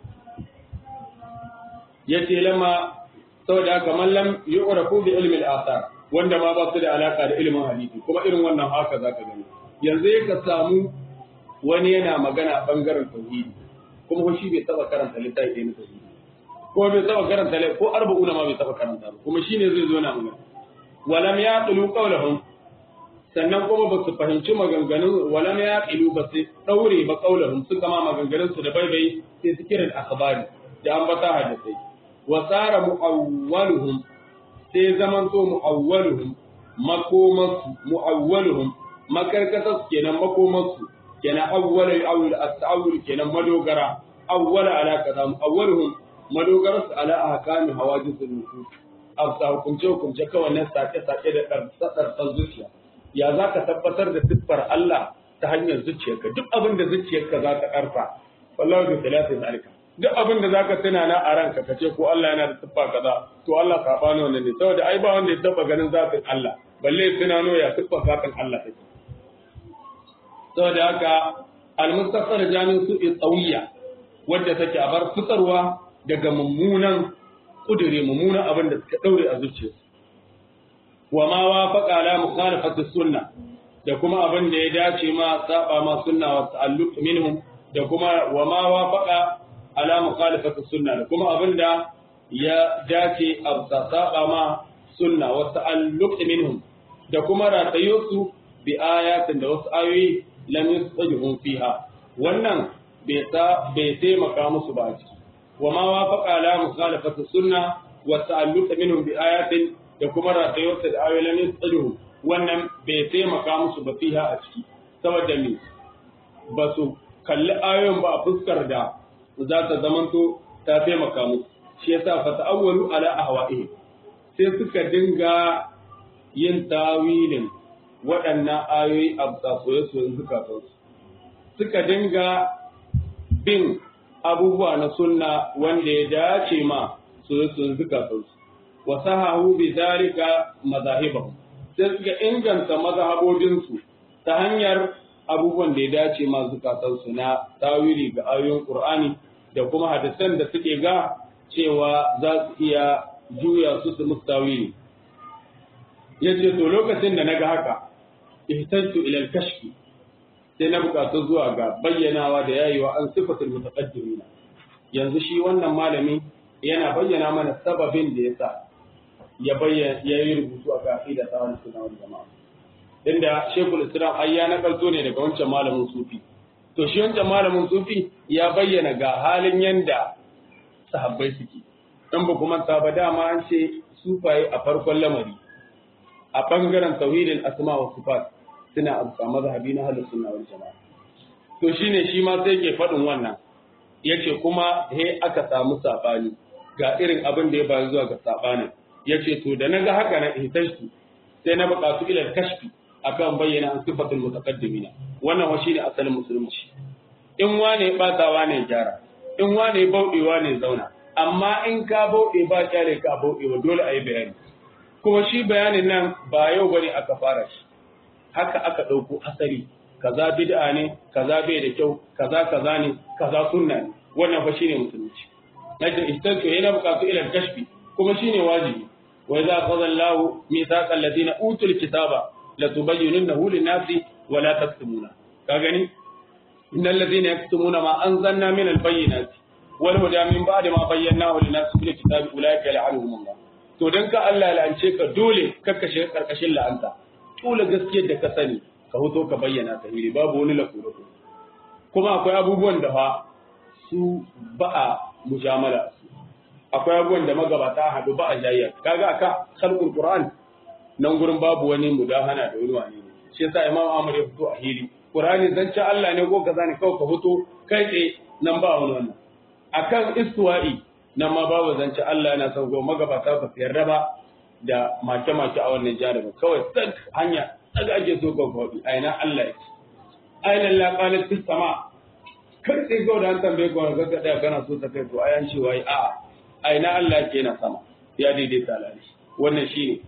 yace lama saboda haka mallam yu'rafu bi ilmi al-athar wanda ma ba su da alaka da ilimin hadisi kuma irin wannan haka zaka gani yanzu ka samu wani yana magana a bangaren tauhidi kuma shi bai taba karanta littafi na tauhidi ko bai taba karanta ko arba'una ma bai taba karanta ba kuma shine zai zo na magana walam yaqilu qawlahum sannan kuma ba su fahimci maganganun walam yaqilu ba su daure ba qawlahum suka ma maganganun su da baibai sai su kiran akhbari da an bata hadisai wa tsara mu'awwaluhum sai zaman to mu'awwaluhum makomansu mu'awwaluhum makarkatar kenan makomansu kenan awwala awwal at-ta'awul kenan madogara awwala ala kaza mu'awwaluhum madogara su ala ahkami hawajis an-nufus afsa hukunce hukunce kawai nan sake sake da tsartsar zuciya ya zaka tabbatar da siffar Allah ta hanyar zuciyarka duk abin da zuciyarka za ta karfa wallahi bi thalathi zalika duk abin da zaka tuna na a ranka kace ko Allah yana da siffa kaza to Allah ka bani wannan ne saboda ai ba wanda ya taba ganin zatin Allah balle tunano ya siffa zatin Allah take saboda haka al-mustaqar jami'in su tsawiya wadda take a bar fitarwa daga mummunan kudure mummunan abin da suka daure a zuciyarsu wa ma wafaqa ala mukhalafati sunna da kuma abin da ya dace ma saba ma sunna wa ta'alluq minhum da kuma wa ma wafaqa ala mukhalafati sunna da kuma abinda ya dace a saba ma sunna wa ta'alluq minhum da kuma ratayusu bi ayatin da wasu ayoyi lam yustajhum fiha wannan bai ta bai taimaka musu ba ciki wa ma wafaqa ala mukhalafati sunna wa ta'alluq minhum bi ayatin da kuma ratayusu da ayoyi lam yustajhum wannan bai taimaka musu ba fiha a ciki saboda me ba su kalli ayoyin ba a fuskar da za ta zamanto ta taimaka musu shi yasa fa ta'awwalu ala ahwa'ihi sai suka dinga yin tawilin waɗannan ayoyi a soye-soyen zukatansu suka dinga bin abubuwa na sunna wanda ya dace ma soye-soyen zukatansu wa sahahu bi zalika mazahibahum sai suka inganta mazhabobinsu ta hanyar abubuwan da ya dace ma zukatansu na tawili ga ayoyin Qur'ani da kuma hadisan da suke ga cewa za su iya juya su su mustawili yace to lokacin da naga haka ihtajtu ila al-kashfi sai na bukatu zuwa ga bayyanawa da yayiwa an sifatul mutaqaddimina yanzu shi wannan malami yana bayyana mana sababin da yasa ya bayyana yayi rubutu a kafida tsawon sunan jama'a inda shekul islam ai ya nakalto ne daga wancan malamin sufi to shi wancan malamin sufi ya bayyana ga halin yanda sahabbai suke dan ba kuma ta ba dama an ce sufaye a farkon lamari a bangaren tauhidin asma wa sifat suna amsa mazhabi na ahlus sunna wal jamaa to shine shi ma sai ke faɗin wannan yace kuma he aka samu sabani ga irin abin da ya bayu zuwa ga sabanin yace to da naga haka na ihtashtu sai na buƙatu ila kashfi akan bayyana an sifatul mutaqaddimina wannan wa shine asalin musulunci in wane batawa ne gyara in wane bauɗewa ne zauna amma in ka bauɗe ba kyale ka bauɗewa dole a yi bayani kuma shi bayanin nan ba yau bane aka fara shi haka aka ɗauko asali kaza bid'a ne kaza bai da kyau kaza kaza ne kaza sunna ne wannan fa shine musulunci nace istanto yana buƙatu ila kashfi kuma shine wajibi wa idza qala Allahu mithaqa alladhina utul kitaba la tubayyinunnahu lin-nasi wa la taktumuna ka gani innal ladhina yaktumuna ma anzalna min al-bayyinati wal huda min ba'di ma bayyanahu lin-nasi fil kitabi ulaika la'anuhum Allah to dan ka Allah la'ance ka dole kakkashe karkashin la'anta dole gaskiyar da ka sani ka hoto ka bayyana ta hiri babu wani lakura kuma akwai abubuwan da fa su ba a mujamala akwai abubuwan da magabata haɗu ba a jayya kaga aka khalqul qur'an nan gurin babu wani mudahana da wani wani ne shi yasa imam Ahmad ya fito a hili qur'ani zance Allah ne ko kaza ne kawai ka fito kai tsaye nan ba wani wannan akan istiwa'i nan ma babu zance Allah yana sauko magabata ba su yarda ba da make-make a wannan jarumin kawai tsak hanya daga ake so ka faɗi a ina Allah ya ce ainihin la qalat fis sama kar sai ga da an tambaye ka ga kada kana so ta kai to ayan ce wai a a ina Allah yake na sama ya daidaita alali wannan shine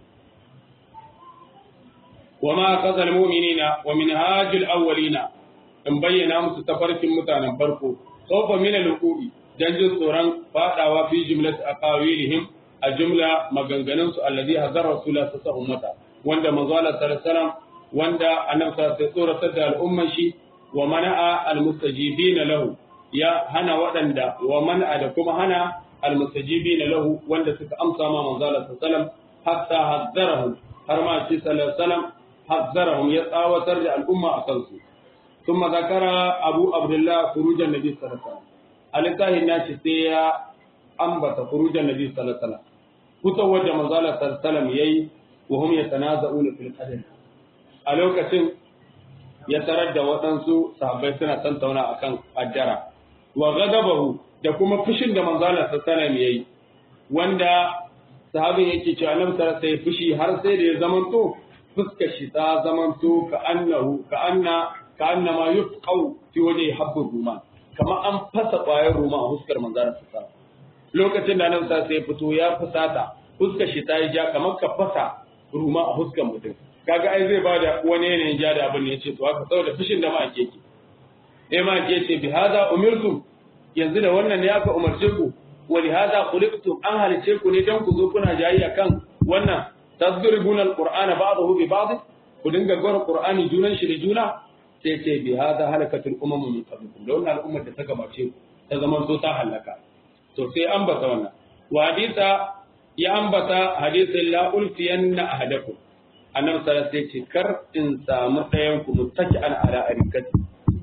وما قصد المؤمنين ومنهاج الأولين in bayyana musu tafarkin mutanen farko khawfa min al-uqubi dan jin tsoron fadawa fi jumlat aqawilihim a jumla maganganun su alladhi hazara rasulullah sallallahu alaihi wasallam wanda manzo Allah sallallahu alaihi wasallam wanda annabi sallallahu alaihi wasallam da al'umman shi wa mana'a al-mustajibin lahu ya hana waɗanda wa mana'a da kuma hana al-mustajibin lahu wanda suka amsa ma manzo Allah sallallahu alaihi wasallam hatta hazzarahum har ma shi sallallahu alaihi wasallam hazzarahum ya tsawatar da al'umma akan su ثم ذكر أبو عبد الله خروج النبي صلى الله عليه وسلم alitahi na ce sai ya ambata furujan nabi sallallahu alaihi wasallam fitowar da manzo Allah sallallahu alaihi wasallam yayi wa hum yatanaza'una fil qadar a lokacin ya tarar da waɗansu sahabbai suna tantauna akan addara wa ghadabahu da kuma fushin da manzo Allah sallallahu alaihi wasallam yayi wanda sahabin yake cewa annabi sallallahu alaihi wasallam fushi har sai da ya zamanto fuskar shi ta zamanto ka annahu ka anna ka annama yufqau fi wajhi habbur ruman kamar an fasa ƙwayar ruma a huskar manzara sa lokacin da nan sai ya fito ya fusata huskar shi ta yi ja kamar ka fasa ruma a huskar mutum kaga ai zai bada wani yanayin ja da abin ya ce to haka saboda fushin da ma ake ki eh ma ke ce bi hada umirtum yanzu da wannan ne aka umarce ku wa li hada khuliqtum an halice ku ne dan ku zo kuna jayayya kan wannan tasduribuna alqur'ana ba'dahu bi ba'd ku dinga gwara qur'ani junan shi da juna sai ce bi hada halakatul umam min qablikum da wannan al'ummar da ta gabace ta zama so ta halaka to sai ambata wannan wa hadisa ya ambata hadisin la ulfiyanna ahadakum annabi sallallahu alaihi wasallam kar in samu ɗayan ku mutaki an ala arikati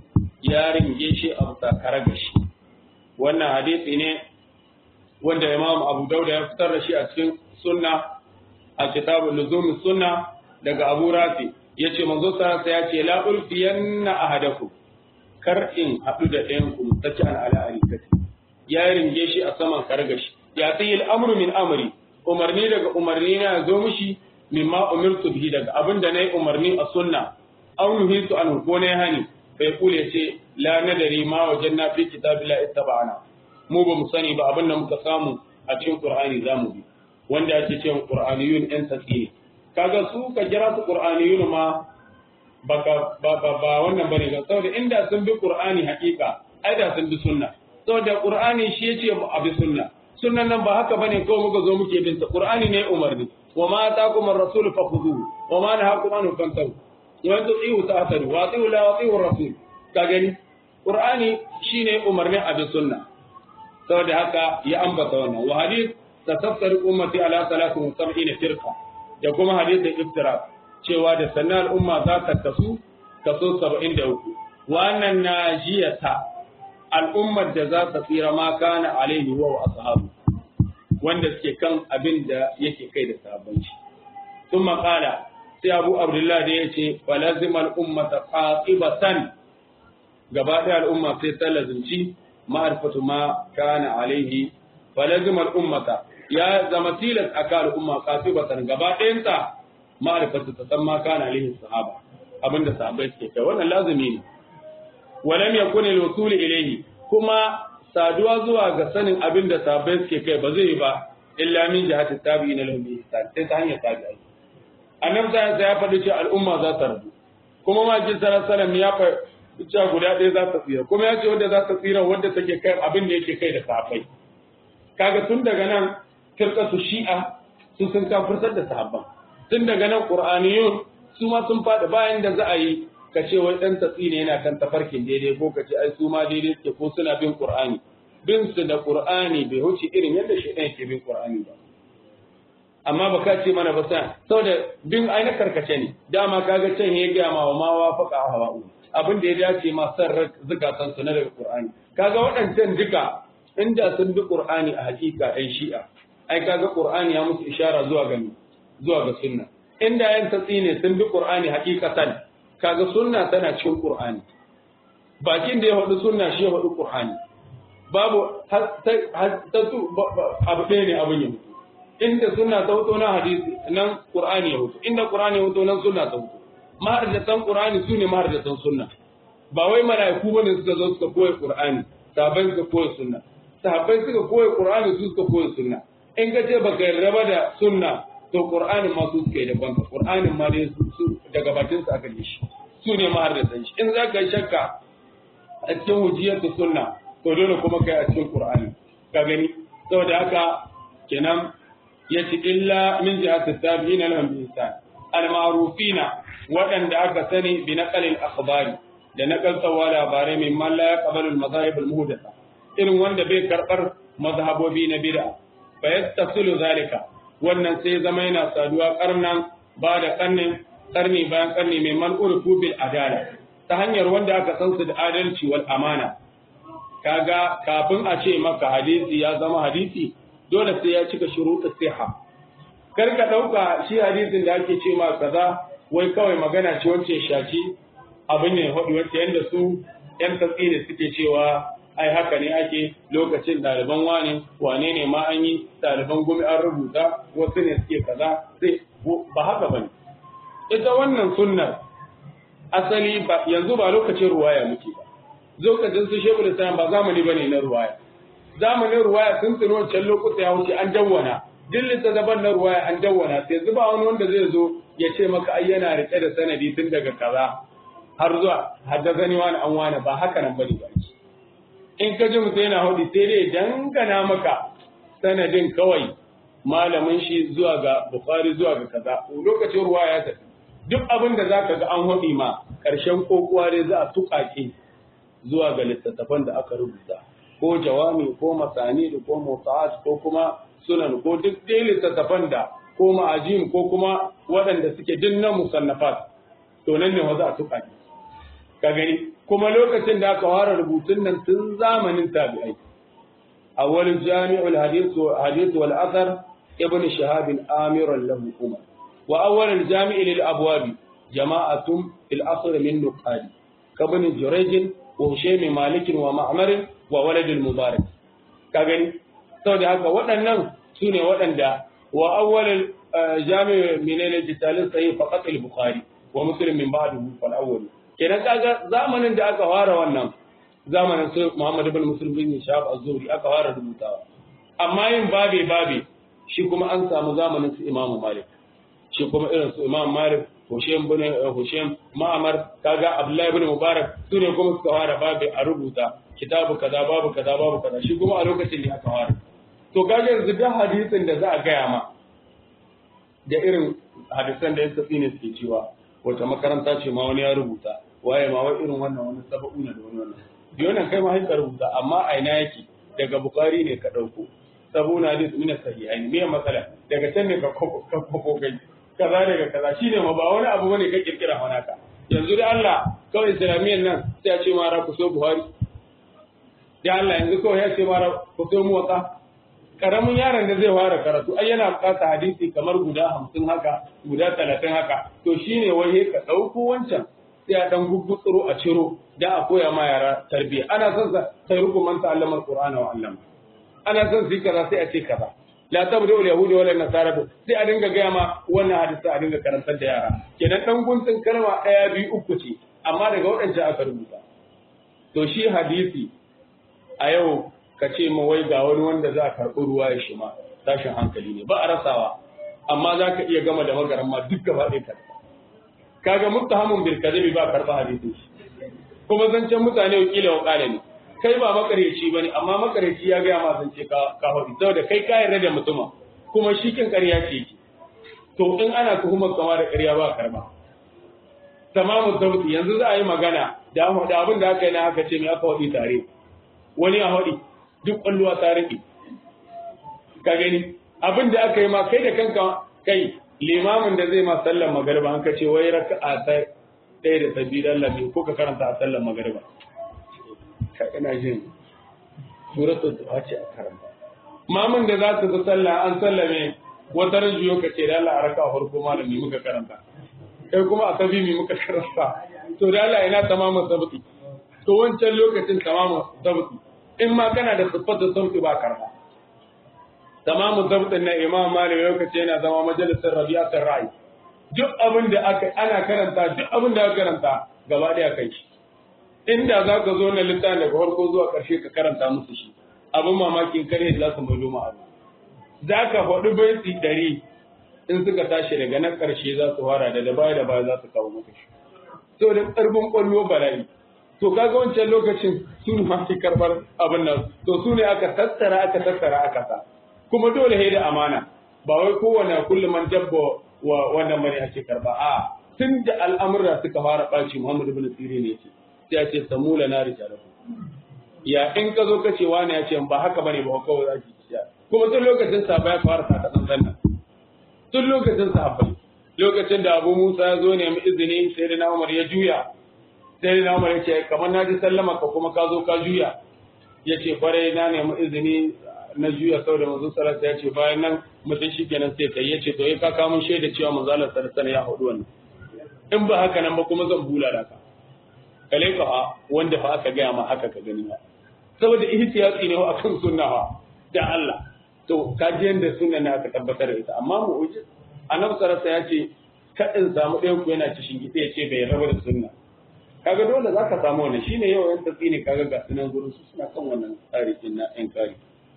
ya ringe shi a sakara gashi wannan hadisi ne wanda imam abu dauda ya fitar da shi a cikin sunna a kitabul luzum sunna daga abu rafi yace manzo sarasa ya ce la ulfiyanna ahadakum kar in hadu da ɗayan ku mutaki an ala arikati ya ringe shi a saman kargashi ya tayi al'amru min amri umarni daga umarni na zo mishi mimma umirtu bihi daga abinda nayi umarni a sunna aw nuhitu an ko ne hani bai kule ce la nadari ma wajanna fi kitabillahi ittaba'ana mu ba mu sani ba abinda muka samu a cikin qur'ani zamu bi wanda ake cewa qur'aniyun ɗan tsaki kaga su ka jira su qur'aniyun ma baka ba ba, ba wannan bane ga saboda inda sun bi qur'ani hakika ai da sun bi sunna saboda qur'ani shi yace a bi sunna sunnan nan ba haka bane kawai muka zo muke bin ta qur'ani ne umarni wa ma ataakum ar-rasul fakhudhuhu wa ma nahakum anhu fantahu wa in tu'iu ta'tadu wa ati'u la wa ati'u ar-rasul ka gani qur'ani shine umarnin a bi sunna saboda haka ya ambata wannan wa hadith tataffar ummati ala 73 firqa da kuma hadisin iftira cewa da sannan al'umma za ta kasu kaso 73 wannan najiyata al'ummar da za ta tsira ma kana alaihi wa ashabu wanda suke kan abin da yake kai da sabon shi sun maƙala sai abu abdullah da ya ce falazimar ummata qatibatan gaba ɗaya al'umma sai ta lazimci ma'arfatu ma kana alaihi falazimar ummata ya zama tilas a kan al'umma qatibatan gaba ɗayanta ma'arfatu ta san ma kana alaihi sahaba abinda sahabbai suke kai wannan lazimi ne walam yakun al-wusul ilayhi kuma saduwa zuwa ga sanin abin da sahabbai suke kai ba zai yi ba illa min jihati tabi'ina lahum bi ihsan sai ta hanyar tabi'ai annabi sai ya faɗi cewa al'umma za ta rabu kuma ma ji sallallahu alaihi ya faɗi cewa guda ɗaya za ta tsira kuma ya ce wanda za ta tsira wanda take kai abin da yake kai da sahabbai kaga tun daga nan firqatu shi'a su sun kafirtar da sahabban tun daga nan qur'aniyun su ma sun faɗi bayan da za a yi ka ce wai dan tatsi ne yana kan tafarkin daidai ko ka ce ai su ma daidai suke ko suna bin qur'ani bin su da qur'ani bai huce irin yadda shaitan yake bin qur'ani ba amma ba ka ce mana ba sa saboda bin ai na karkace ne dama kaga can ya ga ma wa ma wafaqa hawa'u abin da ya dace ma san zukatan su na daga qur'ani kaga waɗancan duka inda sun bi qur'ani a hakika ɗan shi'a ai kaga qur'ani ya musu ishara zuwa ga zuwa ga sunna inda yan tatsi ne sun bi qur'ani hakikatan kaga sunna tana cikin qur'ani bakin da ya faɗi sunna shi ya faɗi qur'ani babu abu ɗaya ne abin ya mutu inda sunna ta hoto na hadisi nan qur'ani ya hoto inda qur'ani ya hoto nan sunna ta hoto maharjatan qur'ani sune maharjatan sunna ba wai malaiku bane suka zo suka koyi qur'ani sahabbai suka koyi sunna sahabbai suka koyi qur'ani su suka koyi sunna in ka ce baka yarda ba da sunna to qur'anin ma su suka yi daban ka qur'anin ma dai su daga bakin su aka yi shi su ne maharjatan shi in za ka yi shakka a cikin hujiyar sunna to dole kuma kai a cikin qur'ani ka gani saboda haka kenan yace illa min jihati tabi'ina lahum bi ihsan al-ma'rufina waɗanda aka sani bi naqalil akhbari da naqaltawa labarai min man la yaqbalu al-madahib al-muhdatha irin wanda bai karbar mazhabobi na bid'a fa yattasilu zalika wannan sai zama yana saduwa karnan ba da karnin karni bayan karni mai man urfu bil adala ta hanyar wanda aka san su da adalci wal amana kaga kafin a ce maka hadisi ya zama hadisi dole sai ya cika shuruɗin siha kar ka ɗauka shi hadisin da ake ce ma kaza wai kawai magana ce wacce shaci abin ne hudu wacce yanda su yan tatsi ne suke cewa ai haka ne ake lokacin ɗaliban wane wane ne ma an yi ɗaliban gumi an rubuta wasu ne suke kaza sai ba haka ba ne ita wannan sunnar asali ba yanzu ba lokacin ruwaya muke ba lokacin su shebul islam ba zamani bane na ruwaya zamanin ruwaya sun tsino wancan lokuta ya wuce an dawwana duk littattafan na ruwaya an dawwana sai zuba wani wanda zai zo ya ce maka ai yana rike da sanadi tun daga kaza har zuwa haddazani wani an wani ba haka nan bane ba in ka ji mutum yana hudu sai dai dangana maka sanadin kawai malamin shi zuwa ga bukhari zuwa ga kaza lokacin ruwaya ya tafi duk abin da zaka ga an hudi ma karshen kokuwa dai za a tukake zuwa ga littattafan da aka rubuta ko jawami ko masani da ko mota'at ko kuma sunan ko duk dai littattafan da ko ma'ajin ko kuma waɗanda suke dinnan musannafat to nan ne za a tuka ne ka gani kuma lokacin da aka fara rubutun nan tun zamanin tabi'ai awwal jami'ul hadith hadith wal athar ibn shahab amir lahu umar wa awwal al jami' lil abwab jama'atun fil asr min nuqadi kabin jurayj wa hushaym malik wa ma'mar wa walad al mubarak ka gani saboda haka waɗannan su ne waɗanda wa awwal jami' min al jitalin sahih faqat al bukhari wa muslim min ba'dahu fal awwal kenan kaga zamanin da aka fara wannan zamanin su Muhammad ibn Muslim bin Shahab az-Zuhri aka fara rubutawa amma yin babe babe shi kuma an samu zamanin su Imam Malik shi kuma irin su Imam Malik Hushaym bin Hushaym Ma'mar kaga Abdullah ibn Mubarak su ne kuma suka fara babe a rubuta kitabu kaza babu kaza babu kaza shi kuma a lokacin da aka fara to kaga yanzu da hadisin da za a gaya ma da irin hadisan da ya tafi ne suke cewa wata makaranta ce ma wani ya rubuta waye ma wai irin wannan wani saba'una da wani wannan biyonan kai ma haika rubuta amma a ina yake daga bukari ne ka dauko sabuna hadis min sahihain me matsala daga can ne ka koko kai kaza daga kaza shine ma ba wani abu bane ka kirkira wani ka yanzu da Allah kawai islamiyan nan sai ya ce ma ra ku so buhari da Allah yanzu kawai ya ce ma ra ku so muwatta karamin yaron da zai fara karatu ai yana bukata hadisi kamar guda hamsin haka guda talatin haka to shine wai ka ɗauko wancan sai a dan guggutsuro a ciro da a koya ma yara tarbiyya ana son sa sai ruku man ta'allama alqur'ana wa allama ana son su kaza sai a ce kaza la tabda ul yahudi wala nasara sai a dinga gaya ma wannan hadisi a dinga karantar da yara kenan dan guntun kalma daya biyu uku ce amma daga waɗancan aka rubuta to shi hadisi a yau ka ce ma wai ga wani wanda za a karɓi ruwa ya shi ma tashin hankali ne ba a rasawa amma za ka iya gama da magaran ma duk gaba ɗaya karɓa kaga muttahamun bil kadhibi ba karɓa hadisin shi kuma zancen mutane wakila wa ƙala ne kai ba makareci ba ne amma makareci ya gaya ma zance ka ka hudu saboda kai ka yarda da mutuma kuma shi kin ƙarya ce ki to in ana tuhumar kama da ƙarya ba karba tamamu sauti yanzu za a yi magana da abin da aka yi na aka ce mai aka waɗi tare wani a waɗi duk ƙwalluwa ta riƙe ka gani abin da aka yi ma kai da kanka kai limamin da zai ma sallar magariba an ka ce wai raka'a ta ɗaya da sabbi dan lafi ko ka karanta a sallar magariba ka ina jin suratul duha ce a karanta mamun da za su fi sallah an sallame wata ran juyo ka ce da Allah a raka farko malami muka karanta kai kuma a sabi mi muka karanta to da Allah ina tamamin sabti to wancan lokacin tamamin sabti in ma kana da siffatu sabti ba karba tamamin sabtin na imam malik lokaci yana zama majalisar rabi'atul ra'i duk abin da aka ana karanta duk abin da aka karanta gaba daya kai shi inda za ka zo na littafin daga farko zuwa ƙarshe ka karanta musu shi abin mamakin kare da za su mai luma abu za ka faɗi baiti ɗari in suka tashi daga nan ƙarshe za su fara da baya da baya za su kawo maka shi to da ƙarfin ƙwallo bala'i to kaga wancan lokacin su ne masu karɓar abin nan to su ne aka tattara aka tattara aka sa kuma dole sai da amana ba wai kowane kullum man dabba wa wannan bane ake karba a tun da al'amura suka fara ɓaci Muhammadu bin Sirin ne ce sai a ce samula na rijalahu ya in ka zo ka ce wani ya ce ba haka bane ba kawai za ki ciya kuma tun lokacin sa ya fara saka tsantsan nan tun lokacin sa lokacin da Abu Musa ya zo ne mu izini sai da Umar ya juya sai da Umar ya ce kamar na ji sallama ka kuma ka zo ka juya ya ce kwarai na nemi izini na juya sau da manzon sallallahu ya ce bayan nan mutum shi kenan sai kai ya ce to ka kawo mun shaida cewa manzon Allah sallallahu ya hudu wannan in ba haka nan ba kuma zan bula da ka kale ka wanda fa aka gaya ma haka ka gani ba saboda ihtiyati ne a kan sunna fa da Allah to ka ji yanda sunna ne aka tabbatar da ita amma mu uji annabi sallallahu ya ce kadin samu ɗayan ku yana cikin gitse ya ce bai raba da sunna kaga dole zaka samu wannan shine yau yan tafi ne kaga ga sunan gurin su suna kan wannan tsari din na yan kari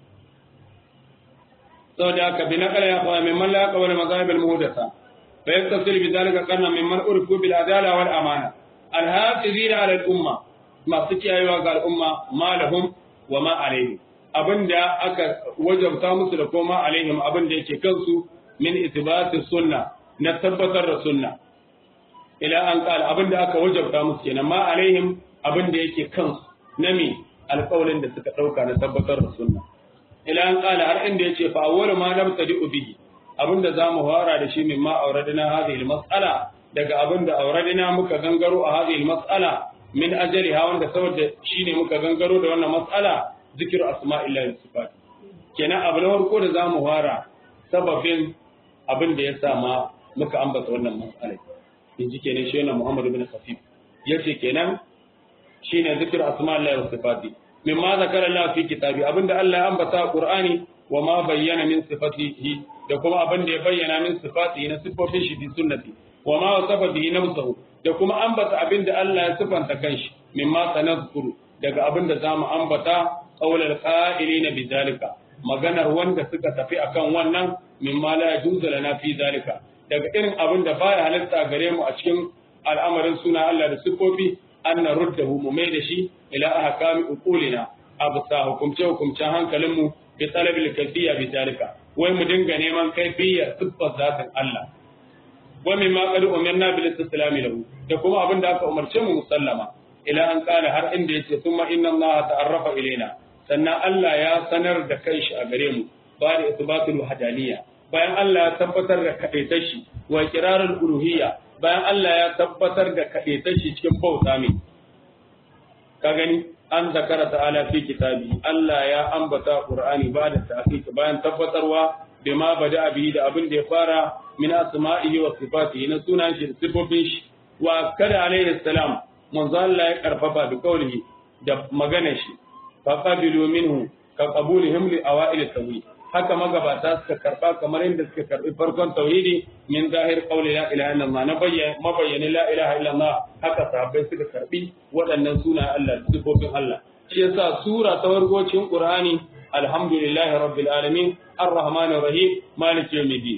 saboda haka bi naqala ya fa min man la yaqbalu mazahib al muhdatha fa yaktasil bi dhalika qarna min man urifu bil adala wal amana al hafizina ala al umma masu kiyayewa ga al umma ma lahum wa ma alaihim abinda aka wajabta musu da koma alaihim abinda yake kansu min ithbati sunna na tabbatar da sunna ila an qala abinda aka wajabta musu kenan ma alaihim abinda yake kansu na me alƙawarin da suka dauka na tabbatar da sunna ila an qala har inda yace fa awwalu ma nabtadi bihi abinda zamu fara da shi mimma auradina hadhihi almas'ala daga abinda auradina muka gangaro a hadhihi almas'ala min ajaliha wanda saboda shine muka gangaro da wannan mas'ala zikru asma'illahi wa sifati kenan abu na farko da zamu fara sababin abin da ya sama muka ambata wannan mas'ala in ji kenan shi wannan Muhammad ibn Khafif yace kenan shine zikru asma'illahi wa sifati mimma zakara Allah fi kitabi abinda Allah ya ambata a Qur'ani wa ma bayyana min sifatihi da kuma abinda ya bayyana min sifatihi na sifofin shi fi sunnati wa ma wasafa bihi nafsuhu da kuma ambata abinda Allah ya sifanta kanshi mimma sanadkuru daga abinda zamu ambata qaulal qa'ilina bidalika maganar wanda suka tafi akan wannan mimma la yajuzu lana fi zalika daga irin abinda baya halatta gare mu a cikin al'amarin suna Allah da sifofi an naruddahu mu mai da shi ila ahkami uqulina absa hukumce hukumcen hankalinmu bi talabil kayfiyya bi zalika wai mu dinga neman kayfiyya siffar zatin Allah wa mimma qad umirna bil istislam lahu da kuma abin da aka umarce mu musallama ila an kana har inda yace thumma inna Allah ta'arrafa ilaina sannan Allah ya sanar da kanshi a gare mu ba da isbatul wahdaniyya bayan Allah ya tabbatar da kadaitar shi wa iqrarul uluhiyya bayan Allah ya tabbatar da kadaitar shi cikin bauta mai ka gani an zakara ta'ala fi kitabi Allah ya ambata Qur'ani ba da ta'fiq bayan tabbatarwa bima bada bihi da abin da ya fara min asma'ihi wa sifatihi na sunan shi da sifofin shi wa kada alaihi salam manzo Allah ya karfafa da kaulihi da maganar shi fa qabilu minhu ka qabulihim li awail tawhid haka magabata suka karba kamar yadda suka karbi farkon tauhidi min zahir qawli la ilaha illallah na bayyana mabayyana la ilaha illallah haka sahabbai suka karbi waɗannan suna Allah sifofin Allah shi yasa sura ta wargocin Qur'ani alhamdulillahi rabbil alamin arrahmanir rahim maliki yawmiddin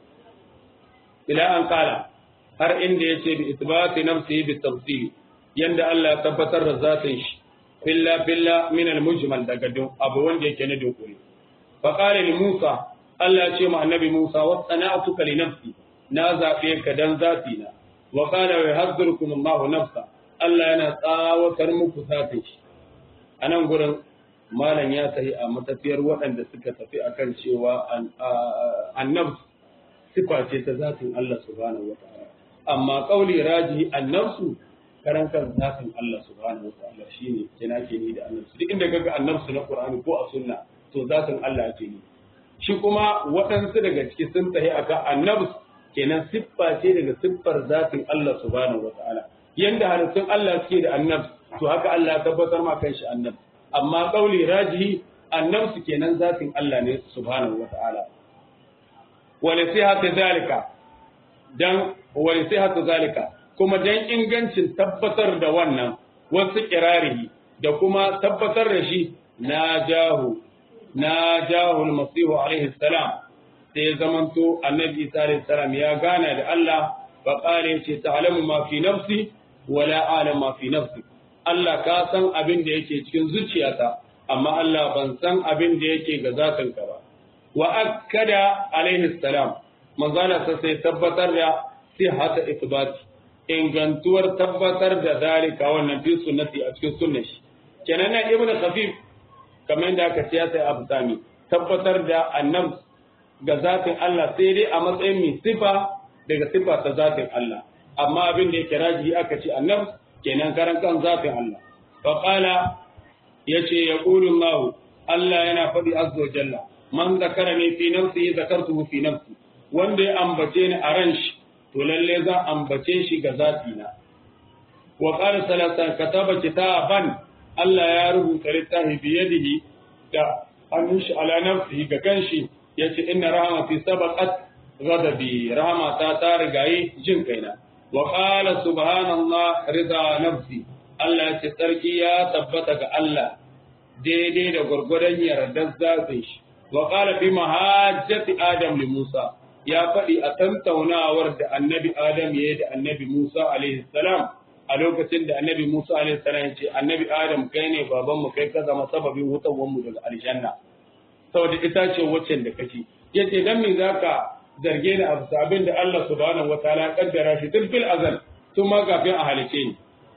ila an kala har inda yace bi isbati nafsihi bi tafsil yanda Allah ya tabbatar da zatin shi filla filla min al mujmal daga abu wanda yake na dokuri fa qala li Musa Allah ya ce ma annabi Musa wa sana'tuka li nafsi na zabe ka dan zati na wa qala wa yahdzirukum Allahu nafsa Allah yana tsawatar muku zatin shi anan gurin malam ya tafi a matafiyar waɗanda suka tafi akan cewa annabs sifa ce ta zatin Allah subhanahu wa ta'ala amma kauli raji annabsu karan kan zatin Allah subhanahu wa ta'ala shine kina ke ni da annabsu duk inda kaga annabsu na Qur'ani ko a sunna to zatin Allah ake ni shi kuma waɗansu daga ciki sun tafi aka annabs kenan siffa ce daga siffar zatin Allah subhanahu wa ta'ala yanda halittun Allah suke da annabs to haka Allah ya tabbatar ma kanshi annabs amma kauli rajihi annabsu kenan zatin Allah ne subhanahu wa ta'ala wani sai haka zalika dan wani sai haka zalika kuma dan ingancin tabbatar da wannan wasu kirarihi da kuma tabbatar da shi na jahu na jahu almasihu alaihi salam sai zamanto annabi isa alaihi salam ya gana da Allah fa qala ce ta'lamu ma fi nafsi wala a'lamu ma fi nafsi Allah ka san abin da yake cikin zuciyata amma Allah ban san abin da yake ga zatinka ba wa akkada alaihi salam manzala sai tabbatar da sihhata ithbati ingantuwar tabbatar da zalika wannan fi sunnati a cikin sunnar shi kenan na ibnu khafif kamar da aka ciya sai abu sami tabbatar da annab ga zatin Allah sai dai a matsayin mai sifa daga sifa ta zatin Allah amma abin da yake raji aka ce annab kenan karan kan zatin Allah fa qala yace yaqulu Allah Allah yana faɗi azza wa jalla man zakarani fi nafsi zakartuhu fi nafsi wanda ya ambace ni a ran shi to lalle za ambace shi ga zati na wa qala salatan kataba kitaban Allah ya rubuta littafi biyadihi da hannun shi ala nafsihi ga kanshi yace inna rahmati sabaqat ghadabi rahmata ta rigayi jin kaina wa qala subhanallah rida nafsi Allah ya ce sarki ya tabbata ga Allah daidai da gwargwadon yardar zatin shi wa qala fi mahajjati adam li Musa ya faɗi a tantaunawar da annabi Adam ya yi da annabi Musa alaihi salam a lokacin da annabi Musa alaihi salam ya ce annabi Adam kai ne baban mu kai ka zama sababin wutawan mu daga aljanna saboda ita ce waccan da kake yace dan me zaka zarge ni abu abin da Allah subhanahu wataala ya kaddara shi tun fil azal tun ma kafin a halice ni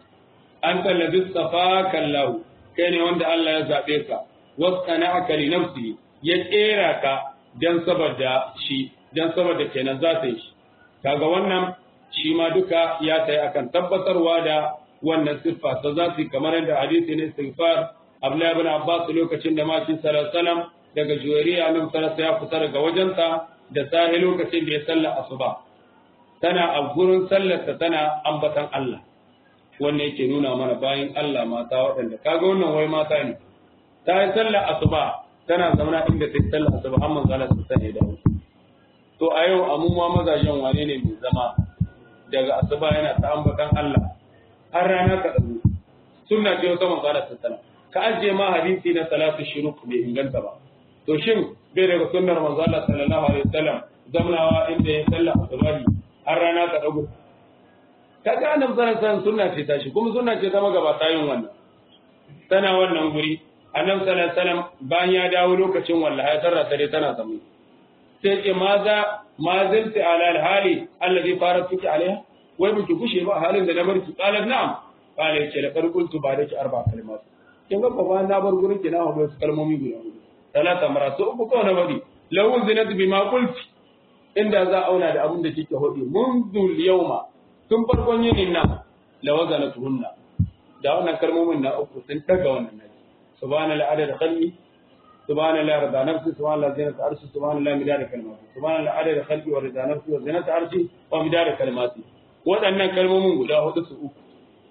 an tallabi safaka Allah kai ne wanda Allah ya zabe ka wasana'aka li nafsi ya kera ka dan saboda shi dan saboda kenan za ta yi shi kaga wannan shi ma duka ya tayi akan tabbatarwa da wannan siffa ta za su kamar yadda hadisi ne istighfar Abdullahi ibn Abbas lokacin da maki sallallahu alaihi daga juwariya nan sallallahu ya fita daga wajenta da sahi lokacin da ya salla asuba tana a gurin sallarta tana ambatan Allah wannan yake nuna mana bayan Allah mata waɗanda kaga wannan wai mata ne ta yi sallar asuba tana zamana inda ta yi sallar asuba amma zalla su sani da wasu to a yau amuma mazajen wane ne mai zama daga asuba yana ta ambatan Allah har rana ka dago sunna ce wata manzo Allah sallallahu ka ajiye ma hadisi na salatu shuruk bai inganta ba to shin bai daga sunnar manzo Allah sallallahu alaihi wasallam zamnawa inda ya salla asubahi har rana ka dago kaga annabi sallallahu alaihi wasallam sunna ce tashi kuma sunna ce ta magabata yin wannan tana wannan guri annabi sallallahu alaihi wasallam bayan ya dawo lokacin wallahi ya tarra tare tana zama sai ce maza ma zalti ala alhali alladhi faratuki alaiha wai biki kushe ba halin da na barki qalat na'am qala yace la qultu ba da ki arba kalimat kin ga ba na bar gurin ki na hawo su kalmomi guda hudu talata maratu uku ko na bari law zinat bima qulti inda za auna da abin da kike hodi mundu yawma tun farkon yinin nan la wazanatuhunna da wannan kalmomin na uku sun daga wannan naji subhanal adad khalqi سبحان الله رضا نفسي سبحان الله زينة عرشي سبحان الله مدار كلماتي سبحان الله عدد خلقي ورضا نفسي وزينة عرشي ومدار كلماتي waɗannan kalmomin guda hudu su uku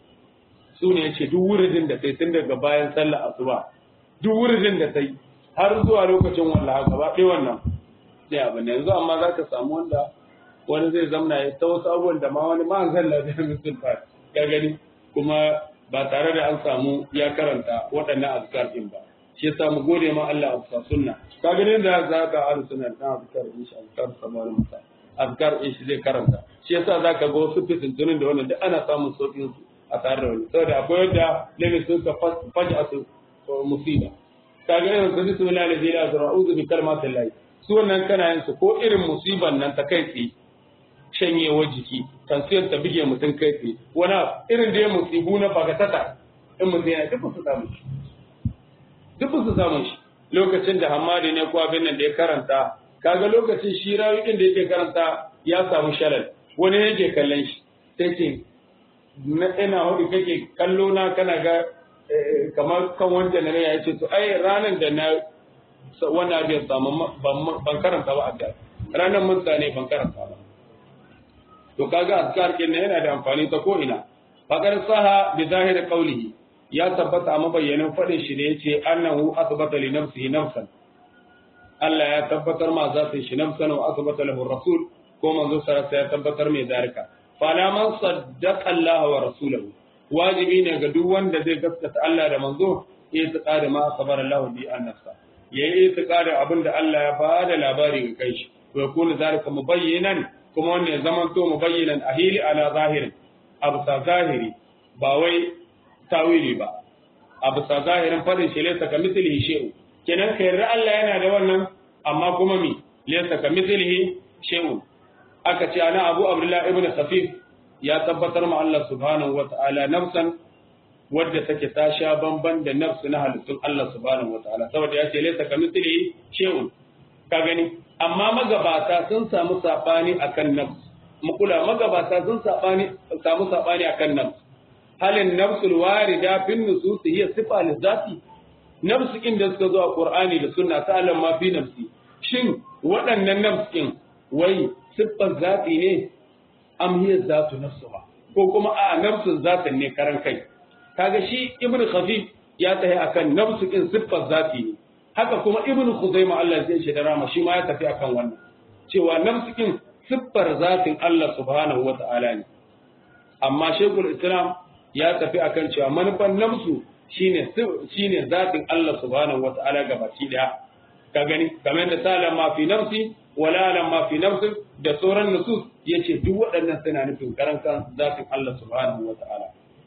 su ne yace duk wuridin da kai tun daga bayan sallar asuba duk wuridin da kai har zuwa lokacin wallaha gaba ɗaya wannan sai abin da yanzu amma zaka samu wanda wani zai zamna ya ta wasu abubuwan da ma wani ma zan lafiya musul fa ka gani kuma ba tare da an samu ya karanta waɗannan azkar din ba shi yasa mu gode ma Allah a sunna ka ganin da za ka aru sunna ta azkar insha Allah samar masa azkar in shi zai karanta shi yasa za ka ga wasu fitintunin da wannan da ana samun sauƙin su a tare da wani saboda akwai yadda lemi sun ka faja su musiba ka ga irin su bismillah la ilaha illa a'udhu bi kalmatin lahi su wannan kana yin su ko irin musiban nan ta kai tsaye shanyewar jiki tansiyar ta bige mutum kai tsaye wani irin da ya musibu na bagatata in mutum yana duk su samun shi duk su samun shi lokacin da hamadi ne ko abin nan da ya karanta kaga lokacin shi rawukin da yake karanta ya samu shalal wani yake kallon shi sai ce na ina hudu kake kallo na kana ga kamar kan wanda na ya ce to ai ranar da na wannan abin samu ban karanta ba a da ranar mun ne ban karanta ba to kaga azkar kin yana da amfani ta ko ina fakar saha bi zahir qawlihi ya tabbata a mabayyanin fadin shi da yace annahu asbata li nafsihi nafsan Allah ya tabbatar ma zatin shi nafsan wa asbata lahu rasul ko manzo sarasa ya tabbatar mai zarika fala man saddaqa Allah wa rasulahu wajibi ne ga duk wanda zai gaskata Allah da manzo ya tsada ma sabara Allah bi an nafsa yayi itiqadin abinda Allah ya bada labari ga kai shi wa yakunu zalika mubayyinan kuma wannan ya zama to mubayyinan ahili ala zahirin abu sa zahiri ba wai tawili ba abu sa zahirin fadin shi laysa ka mislihi shay'u kenan kai yarda Allah yana da wannan amma kuma mi laysa ka mislihi shay'u aka ce ana Abu Abdullah ibn Khafif ya tabbatar ma Allah subhanahu wata'ala nafsan wadda take ta sha bamban da nafsu na halittun Allah subhanahu wata'ala saboda ya ce laysa ka mislihi shay'un ka gani amma magabata sun samu sabani akan nafs mukula magabata sun sabani samu sabani akan nafs halin nafsul warida fin nusus hiya sifa lizati nafsu inda suka zo a qur'ani da sunna ta Allah ma fi nafsi shin waɗannan nafsin wai siffar zati ne am hiya zatu nafsuha ko kuma a nafsun zatin ne karan kai kaga shi ibnu khafif ya tahi akan nafsu in siffar zati ne haka kuma ibn Khuzaimah Allah zai shi da rama shi ma ya tafi akan wannan cewa nafsikin siffar zatin Allah subhanahu wa ta'ala ne amma Sheikhul Islam ya tafi akan cewa manufan nafsu shine shine zatin Allah subhanahu wa ta'ala gabaki daya ka gani kamar da salam ma fi nafsi wala lam ma fi nafsi da sauran nusus yace duk waɗannan suna nufin karankan zatin Allah subhanahu wa ta'ala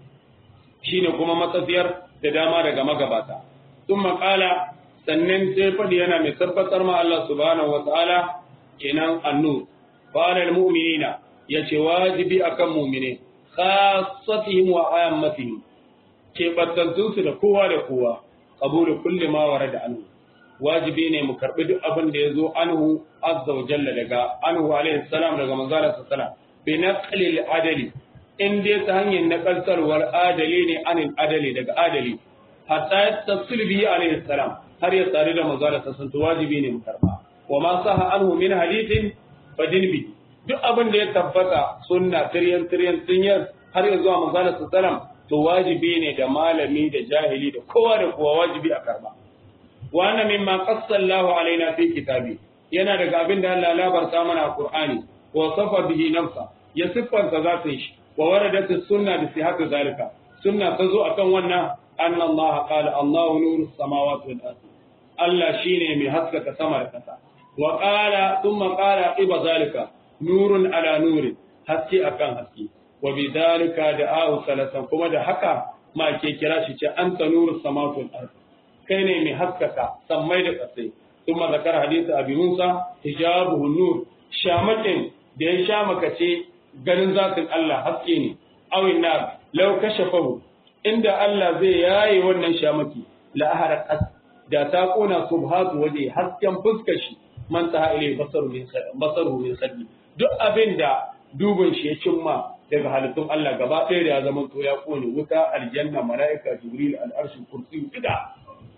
shine kuma matsafiyar da dama daga magabata ثم قال sannan sai faɗi yana mai tabbatar ma Allah subhanahu wa ta'ala kenan annu qala mu'minina yace wajibi akan mu'mine khassatihim wa ammatihim ke battantun su da kowa da kowa qabulu kulli ma warada anhu wajibi ne mu karbi duk abin da yazo anhu azza wa jalla daga anhu alaihi salam daga manzala sallallahu bi naqli al-adali in dai ta hanyar nakaltarwar adali ne anil adali daga adali hatta tafsil bihi alaihi salam har ya tsari da manzala ta sun wajibi ne mu karba wa ma saha anhu min hadithin fadin bi duk abin da ya tabbata sunna tiryan tiryan tinyar har ya zuwa manzala sallam to wajibi ne da malami da jahili da kowa da kowa wajibi a karba wa anna mimma qassa Allahu alaina fi kitabi yana daga abin da Allah labarta mana a Qur'ani wa safa bihi nafsa ya siffanta zatin shi wa waradat sunna bi sihhati zalika sunna ta zo akan wannan anna Allah qala Allahu nuru samawati wal ardi Allah shine mai haskaka sama da ƙasa. Wa ƙala sun maƙala iba zalika nurun ala nuri haske akan haske. Wa bi zalika da ahu salasan kuma da haka ma ke kira shi ce an ta nuru samatun arzi. Kai ne mai haskaka sammai da ƙasai. Sun ma zakar hadisi abi Musa hijabuhu nur shamakin da ya shamakace ganin zatin Allah haske ne. Awin na lau kashafahu inda Allah zai yaye wannan shamaki la ahara ƙasa da ta kona subhatu waje hasken fuskar shi man ta ile basaru min basaru min saddi duk abin da dubin shi ya cimma daga halittun Allah gaba ɗaya da ya zama to ya kone wuta aljanna mala'ika jibril al'arshi kursi ida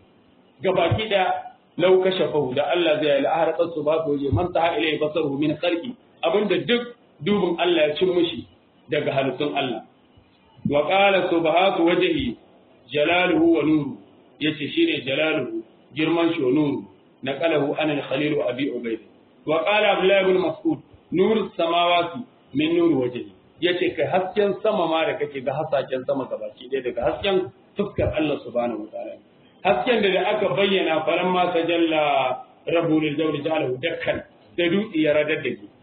gabaki da lau kashafahu da Allah zai yi ahar subhatu waje man ta ile basaru min khalqi abinda duk dubin Allah ya cin mishi daga halittun Allah wa qala subhatu wajhi jalaluhu wa nuru yace shine jalaluhu girman shi nuru naqalahu an al-khalil wa abi ubayd wa qala abdullah ibn mas'ud nur samawati min nur wajhi yace kai hasken sama ma da kake ga hasaken sama gabaki ɗaya daga hasken fuskar Allah subhanahu wa ta'ala hasken da aka bayyana faran ma tajalla rabbul jawli ja'alahu dakkan da dutse ya radar da ke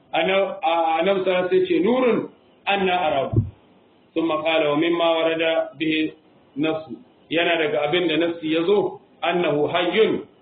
annabi sallallahu alaihi ce nurun anna arabu thumma qala wa mimma warada bihi nafsu yana daga abin da nafsi yazo annahu hayyun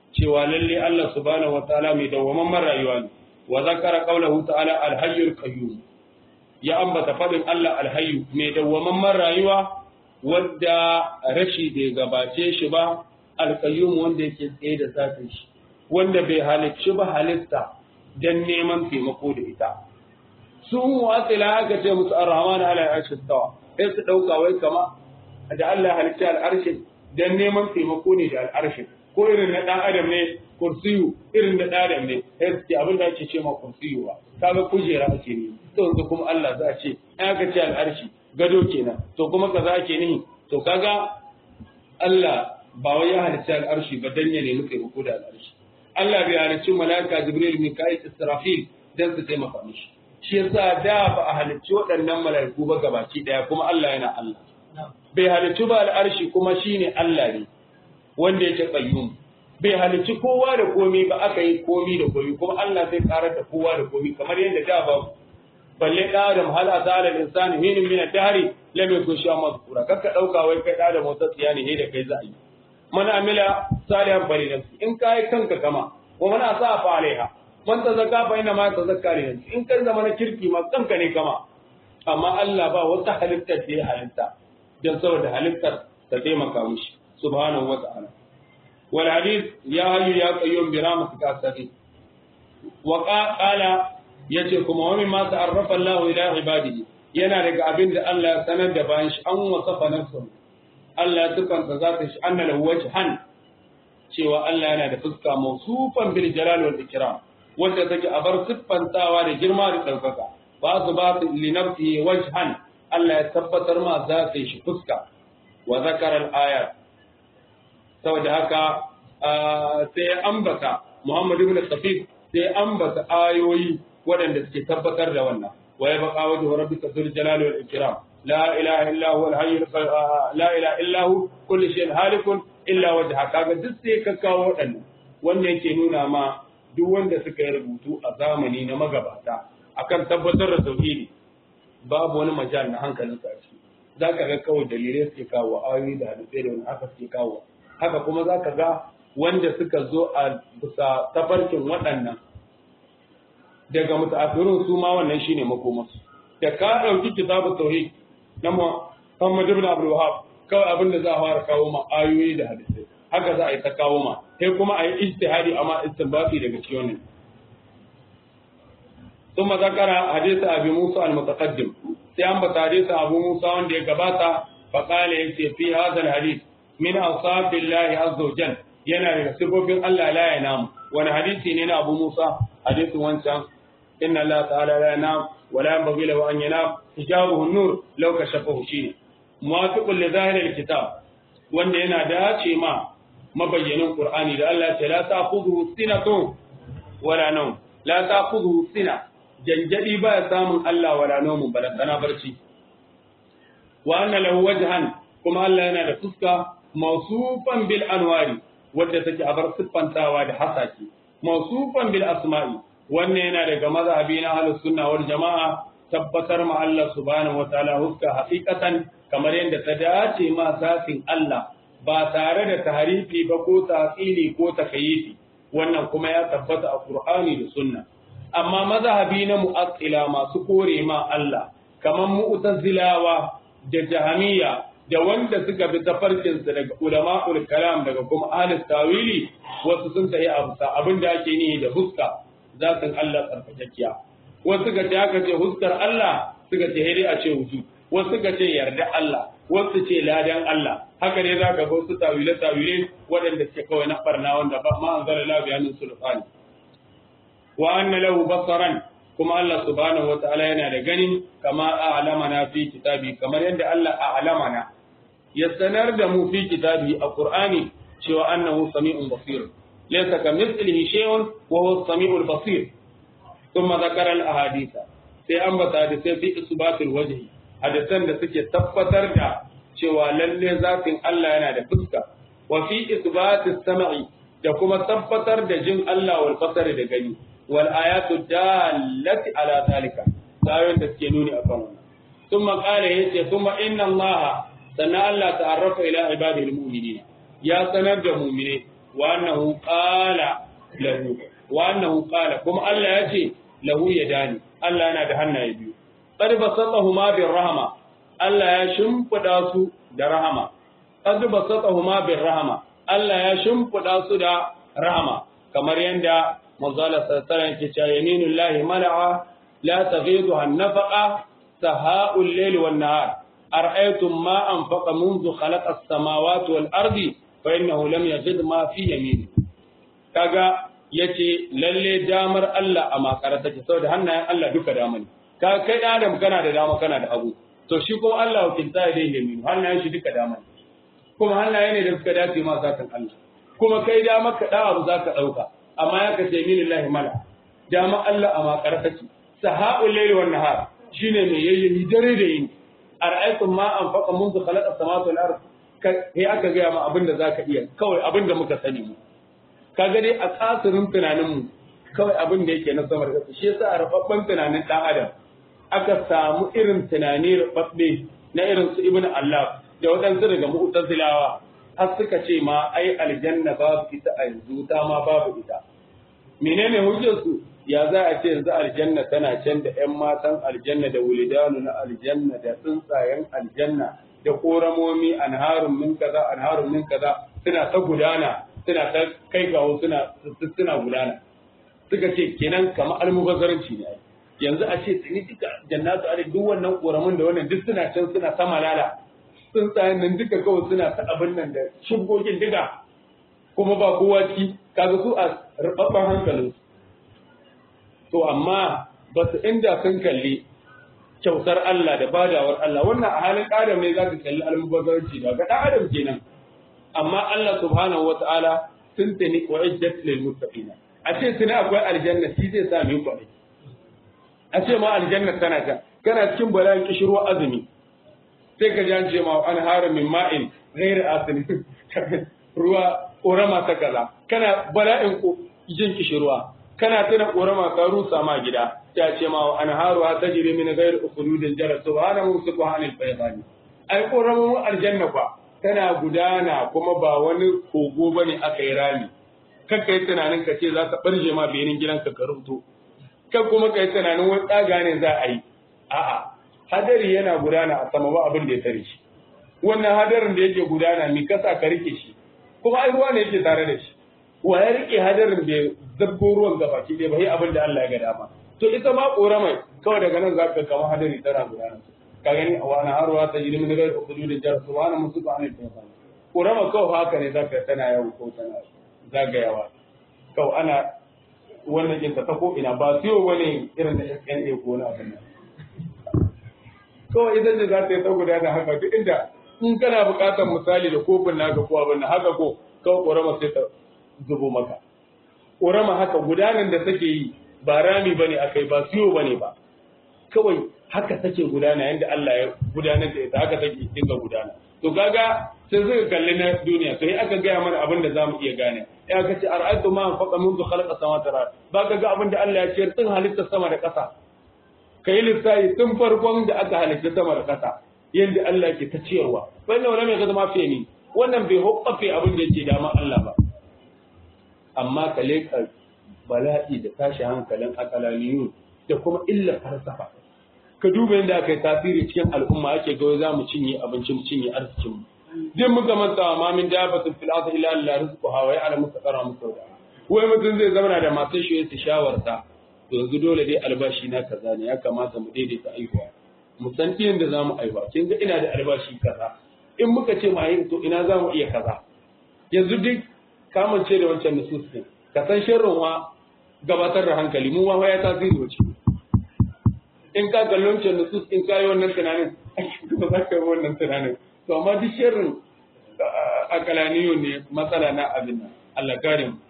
cewa lalle Allah subhanahu wataala mai dawwamamman rayuwa ne wa zakara qawluhu ta'ala al-hayyul qayyum ya ambata fadin Allah al-hayyu mai dawwamamman rayuwa wanda rashi bai gabace shi ba al-qayyum wanda yake tsaye da zafin shi wanda bai halicci ba halitta dan neman taimako da ita su mu'attila aka ce musu ar-rahman ala al-arshi istawa sai su dauka wai kama da Allah halicci al-arshi dan neman taimako ne da al-arshi ko irin na dan adam ne kursiyu irin da dan adam ne sai su ce abin da ake ce ma kursiyu ba kaga kujera ake ne to yanzu kuma Allah za a ce in aka ce al-arshi gado kenan to kuma kaza ake nihi to kaga Allah ba wai ya halicci al-arshi ba dan ya nemi taimako da al-arshi Allah bai halicci mala'ika Jibril Mika'il Israfil dan su taimaka mishi shi yasa da ba a halicci waɗannan mala'iku ba gabaki daya kuma Allah yana Allah bai halicci ba al'arshi kuma shine Allah ne wanda yake qayyum bai halicci kowa da komi ba aka yi komi da komi kuma Allah zai karar da kowa da komi kamar yadda da ba balle da Adam hal azala al-insani hin min ad-dahri lam yakun shay'an mazkura kakka dauka wai kai da Adam wata tsiyani ne da kai za a yi man amila salihan bari nafsi in kai kanka kama wa man asa fa alaiha man tazakka fa inna ma tazakka li nafsi in kai zama na kirki ma kanka ne kama amma Allah ba wata halitta da ya halitta dan saboda halittar ta taimaka mishi subhanahu wata'ala wal hadith ya hayyu ya qayyum bi rahmatika astaghfir wa qala yace kuma wa mimma ta'arrafa Allah ila ibadihi yana daga abin da Allah ya sanar da bayan shi an wasafa nafsuhu Allah ya tukanta zata shi anna lahu wajhan cewa Allah yana da fuska mawsufan bil jalal wal ikram wanda take a bar siffantawa da girma da daukaka ba su ba li nafsihi wajhan Allah ya tabbatar ma zata shi fuska wa zakara al ayat saboda haka sai ambata Muhammad ibn Safif sai ambata ayoyi waɗanda suke tabbatar da wannan wa ya baka wajhu rabbika dhul jalali wal ikram la ilaha illa huwa al hayy la ilaha illa hu kullu shay'in halikun illa wajha kaga duk sai ka kawo waɗannan wannan yake nuna ma duk wanda suka yi rubutu a zamani na magabata akan tabbatar da tauhidi babu wani majal na hankalin sa ciki zaka ga kawai dalilai suke kawo ayoyi da hadisai da wani haka suke kawo haka kuma zaka ga wanda suka zo a bisa tafarkin waɗannan daga mutaakhirun su ma wannan shine makomarsu da ka dauki kitabu tauhid na Muhammad ibn Abdul Wahhab kawai abin da za a fara kawo ma ayoyi da hadisai haka za a yi ta kawo ma sai kuma a yi ijtihadi amma istinbati daga cikin wannan ثم ذكر حديث أبي موسى المتقدم سيام حديث أبو موسى وان دي قباتا فقال يكي في هذا الحديث من أوصاف الله عز وجل yana daga sifofin Allah la ya namu wani hadisi ne na Abu Musa hadisin wancan inna Allah ta'ala la yanam wa la yanbaghi lahu an yanam hijabuhu an-nur law kashafahu shi muwafiqun li zahir al-kitab wanda yana dace ma mabayyanin Qur'ani da Allah ta la ta'khudhu sinatun wala nawm la ta'khudhu sina janjadi ba ya samun Allah wala nawm balantana barci wa anna lahu wajhan kuma Allah yana da fuska mawsufan bil anwari wadda take a bar siffantawa da hasaki mawsufan bil asma'i wannan yana daga mazhabi na ahlus sunna wal jama'a tabbatar ma Allah subhanahu wataala huska haqiqatan kamar yadda ta dace ma zafin Allah ba tare da tahrifi ba ko tafsili ko takayyifi wannan kuma ya tabbata a Qur'ani da sunna amma mazhabi na mu'attila masu kore ma Allah kamar mu'tazilawa da jahamiyya da wanda suka bi tafarkinsa daga ulama'ul kalam daga kuma ahlus tawili wasu sun tayi abusa abin da ake nihi da huska zatin Allah tsarkakakkiya wasu suka ce aka ce huskar Allah suka ce hiri a ce wuju wasu suka ce yarda Allah wasu ce ladan Allah haka ne za ka ga wasu tawile tawile waɗanda suke kawai na barna wanda ba ma anzala la bayanin sulfani wa anna lahu basaran kuma Allah subhanahu wataala yana da gani kama a'lamana fi kitabi kamar yadda Allah a'lamana ya sanar da mu fi kitabi a Qur'ani cewa annahu sami'un basir laysa kamithlihi shay'un wa huwa as-sami'ul basir thumma dhakara al-ahaditha sai an bata da sai fi isbatul wajhi hadisan da suke tabbatar da cewa lalle zatin Allah yana da fuska wa fi isbatis sam'i da kuma tabbatar da jin Allah wal basari da gani wal ayatu dallati ala zalika ayoyin da suke nuni akan wannan thumma qala yace thumma inna Allah sannan Allah ta'arrafa ila ibadihi almu'minina ya sanar da mu'mine wa annahu qala lahu wa annahu qala kuma Allah ya ce lahu yadani Allah yana da hannaye biyu qad basatahuma bir rahma Allah ya shimfida su da rahama qad basatahuma bir rahma Allah ya shimfida su da rahama kamar yanda manzala sallallahu alaihi ke cewa yaminullahi mala'a la taghiduha an-nafaqa sahaa'ul layli wan nahar ara'aytum ma anfaqa منذ خلق السماوات والارض فانه لم يزد ما في يمينه kaga yace lalle damar Allah a makara take saboda hannayen Allah duka dama ne ka kai da Adam kana da dama kana da hagu to shi kuma Allah wakilta ya dai yamin hannayen shi duka dama ne kuma hannaye ne da suka dace ma zakan Allah kuma kai dama ka da abu zaka dauka amma ya kace min lillahi mala dama Allah a makara take sahaul layli wan nahar shine mai yayyi dare da yini ara'aytum ma anfaqa منذ خلق السماوات والارض kai aka gaya ma abin da zaka iya kawai abin da muka sani mu kaga dai a kasirin tunanin mu kawai abin da yake na samar da shi yasa a rubabban tunanin dan adam aka samu irin tunani rubabbe na irin su ibnu Allah da waɗansu daga mu'tazilawa har suka ce ma ai aljanna babu ita a yanzu ta ma babu ita menene hujjar su ya za a ce yanzu aljanna tana can da ƴan matan aljanna da wulidanu na aljanna da tsuntsayen aljanna da koramomi anharun min kaza anharun min kaza suna ta gudana suna ta kai gawo suna suna gudana suka ce kenan kamar almubazzaranci ne yanzu a ce tsini duka jannatu ali duk wannan koramin da wannan duk suna can suna ta malala tsuntsayen nan duka kawai suna ta abin nan da shugogin duka kuma ba kowa ci kaga su a rubabban hankalin to amma ba su inda sun kalli kyautar Allah da badawar Allah wannan a halin adam ne zaka kalli almubazzaranci da ga dan adam kenan amma Allah subhanahu wataala sun tani wa iddat lil muttaqina a ce tuni akwai aljanna shi zai sa mu kwarai a ce ma aljanna tana ta kana cikin bala'in kishirwa azumi sai ka ji an ce ma an hara min ma'in ghairi asini ruwa korama ta kaza kana bala'in jin kishirwa kana tuna korama ka rusa ma gida ta ce ma an haruwa ta jiri min ghairi ukhudin jara subhanahu subhanal bayani ai koramun aljanna fa tana gudana kuma ba wani kogo bane aka yi rami kanka yi tunanin ka ce za ka barje ma benin gidanka ka rubuto kan kuma ka yi tunanin wani tsaga ne za a yi a'a hadari yana gudana a sama ba abin da ya tare shi wannan hadarin da yake gudana mi kasa ka rike shi kuma ai ruwa ne yake tare da shi wa ya rike hadarin da zabbo ruwan gabaki ɗaya ba yi abin da Allah ya ga dama to ita ma ƙoramai kawai daga nan za ka kama hadari tana gudana ka gani a wani harwa ta yi min gari ukudu da jar su wani musu ba ne ta ƙorama kawai haka ne za ka tana yau ko tana zagayawa kawai ana wannan kinta ta ko ina ba siyo wani irin da SNA ko na abin nan kawai idan da za ta yi ta gudana haka duk inda in kana buƙatar misali da kofin naka ko abin nan haka ko kawai ƙorama sai ta zubo maka ƙorama haka gudanar da take yi ba rami ba ne akai ba siyo ba ne ba kawai haka take gudana yadda Allah ya gudanar da ita haka take dinga gudana to kaga sai suka kalli na duniya to aka gaya mana abin da zamu iya gane ya ka ce ara'aytu ma faqa mundu khalaqa samawati wal ba ka ga abin da Allah ya ce tun halitta sama da ƙasa kai lissafi tun farkon da aka halitta sama da ƙasa yadda Allah ke ta ciyarwa wannan wani mai zama fiye ni wannan bai hukkafe abin da yake dama Allah ba amma ka leka bala'i da tashi hankalin akalaniyun da kuma illa falsafa ka duba yadda aka yi tasiri cikin al'umma ake ga za mu cinye abincin cinye arzikin mu duk muka manta ma min dabatin fil ardi illa Allah rizquha wa ya'lamu mustaqarra musawda wai mutum zai zama da masu shi yace shawarta to yanzu dole dai albashi na kaza ne ya kamata mu daidaita aihuwa mu san irin da zamu aiwa kin ga ina da albashi kaza in muka ce mu ayi to ina zamu iya kaza yanzu duk kamance da wancan nusus din ka san sharrin wa gabatar da hankali mu wa ya tasiri wace in ka kallon can nusus in ka yi wannan tunanin ba za ka yi wannan tunanin to amma duk sharrin akalaniyo ne matsala na abin nan Allah kare mu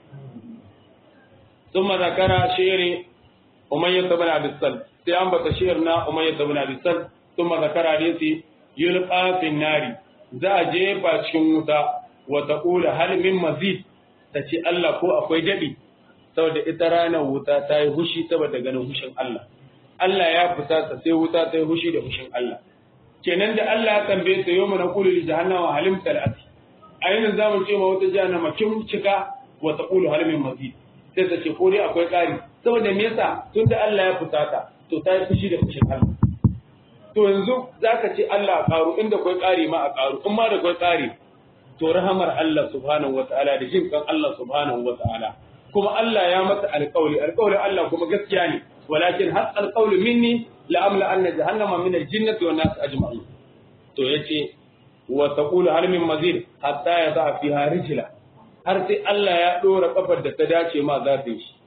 ثم ذكر شعر أمية بن عبد السلم sai an bata shiyar na umayya ibn abi sal thumma zakara hadisi yulqa fi nari za a jefa cikin wuta wa taqula hal min mazid tace Allah ko akwai dadi saboda ita ranar wuta ta yi hushi saboda ganin hushin Allah Allah ya fusata sai wuta ta yi hushi da hushin Allah kenan da Allah ya tambaye ta yau mana kullu jahannama halim talati a yanin zamu ce ma wata jahannama kin cika wa taqulu hal min mazid sai ta ce ko dai akwai ƙari saboda me yasa tunda Allah ya fusata to ta yi fushi da fushin Allah to yanzu zaka ce Allah a ƙaru inda akwai ƙari ma a ƙaru in ma da akwai ƙari to rahamar Allah subhanahu wataala da jin kan Allah subhanahu wataala kuma Allah ya masa alƙawli alƙawli Allah kuma gaskiya ne walakin har alƙawli minni la amla anna jahannama min al-jinnati wan nas ajma'in to yace wa taqulu hal min mazid hatta yada fiha rijla har sai Allah ya dora kafar da ta dace ma zafin shi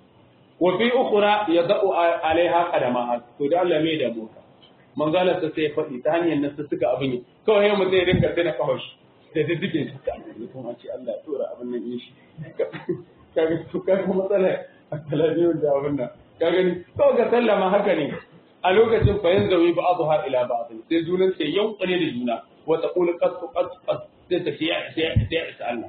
wa fi ukhra yada'u alaiha qadama to da Allah mai da mota manzala ta sai faɗi ta hanyar nan suka abin yi kawai yau mutum ya dinga tana kawai shi da diddige shi ta kuma ce Allah ya dora abin nan yin shi kaga to kaga matsala a talabiyar da abin nan ka gani kawai ga sallama haka ne a lokacin fa yanzu ba azu har ila ba sai junan sai yankane da juna wa taqulu qas qas qas sai ta ce ya isa ya isa ya isa Allah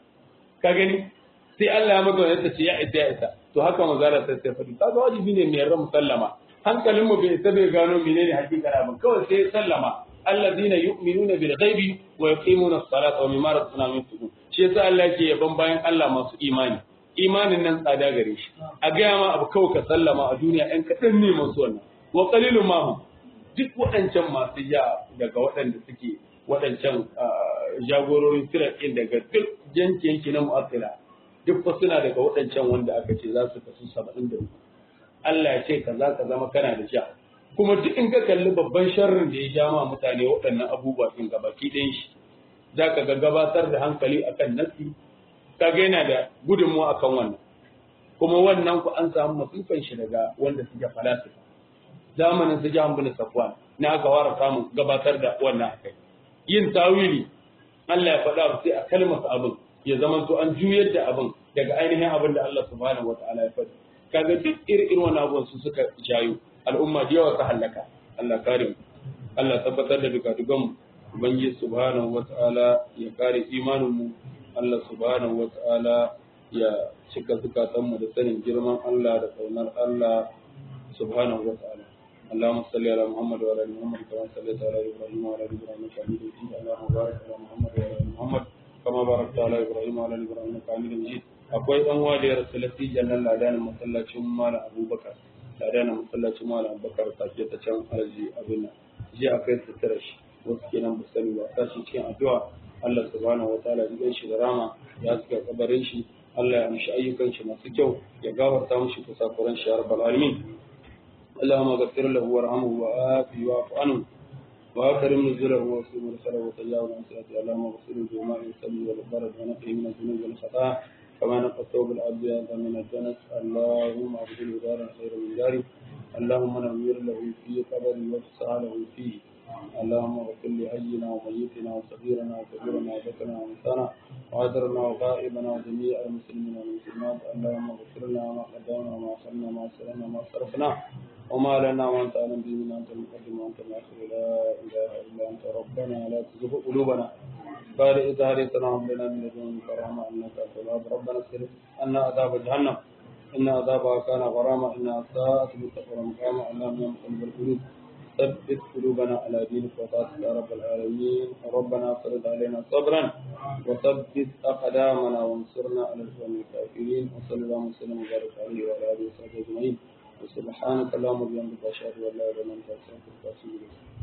ka gani sai Allah ya maka wani ta ce ya isa ya isa to haka manzala sai sai faɗi kaga wajibi ne mai ran musallama hankalin mu bai isa bai gano menene hakikar abin kawai sai sallama alladhina yu'minuna bil ghaibi wa yuqimuna as-salata wa mimma razaqnahum yunfiqun shi yasa Allah yake yaban bayan Allah masu imani imanin nan tsada gare shi a gaya ma abu kawai ka sallama a duniya ɗan kaɗan ne masu wannan wa qalilun ma hum duk waɗancan masu ja daga waɗanda suke waɗancan jagororin firakin daga duk yanki yanki na mu'assila duk fa suna daga waɗancan wanda aka ce za su kasu saba'in da uku Allah ya ce kaza ka zama kana da sha kuma duk in ka kalli babban sharrin da ya ja ma mutane waɗannan abubuwa ɗin gabaki ɗayan shi za ka ga gabatar da hankali akan nasi ka ga yana da gudunmuwa akan wannan kuma wannan ku an samu masifan shi daga wanda suke falasifa zamanin su jahan bin safwan na aka fara samun gabatar da wannan akai yin tawili Allah ya faɗa sai a kalmasa abin ya zama to an juyar da abin daga ainihin abin da Allah subhanahu wataala ya faɗi kaga duk irin wannan abubuwan su suka jayo al'umma da yawa ta halaka Allah kare mu Allah tabbatar da duka dukan mu ubangiji subhanahu wataala ya kare imanin mu Allah subhanahu wataala ya cika zukatan mu da sanin girman Allah da kaunar Allah subhanahu wataala اللهم صل على محمد وعلى ال محمد كما صليت على ابراهيم وعلى ال ابراهيم انك حميد مجيد اللهم بارك على محمد وعلى ال محمد كما باركت على ابراهيم وعلى ال ابراهيم انك حميد مجيد akwai dan uwa da ya rasu lati jannan ladanin masallacin malam abubakar ladanin masallacin malam abubakar sake ta can arzi abin nan je akai sutura shi wasu kenan ba sani ba ta shi cikin addu'a Allah subhanahu wataala ya shi da rama ya suka kabarin shi Allah ya amshi ayyukan shi masu kyau ya gafarta mushi kusakuran shi ya rabbal alamin اللهم اغفر له وارحمه وآفه واعف عنه وأكرم نزله واسلم مرسله وتجاوز عن سيئته اللهم اغفر له بالماء والثلج والبرد ونقه من الذنوب والخطايا كما نقى الثوب الابيض من الدنس اللهم ابدله دارا خيرا من داره اللهم نوّر له في قبره وافسح له فيه اللهم اغفر لحينا وميتنا وصغيرنا وكبيرنا وذكرنا وانثانا وعذرنا وغائبنا وجميع المسلمين والمسلمات اللهم اغفر لنا ما قدمنا وما اخرنا وما اسررنا وما صرفنا وما لنا وانت اعلم به من انت المقدم وانت الاخر لا اله الا انت ربنا لا تزغ قلوبنا بعد إذ هديتنا وهب لنا من لدنك رحمة إنك أنت الوهاب ربنا اصرف عنا عذاب جهنم إن عذابها كان غراما إنها ساءت مستقرا مقاما اللهم يا مقلب القلوب ثبت قلوبنا على دينك وطاعتك يا رب العالمين ربنا افرض علينا صبرا وثبت أقدامنا وانصرنا على القوم الكافرين وصلى الله وسلم وبارك عليه وعلى آله وصحبه أجمعين وسبحانك اللهم وبحمدك أشهد أن لا إله إلا أنت أستغفرك وأتوب إليك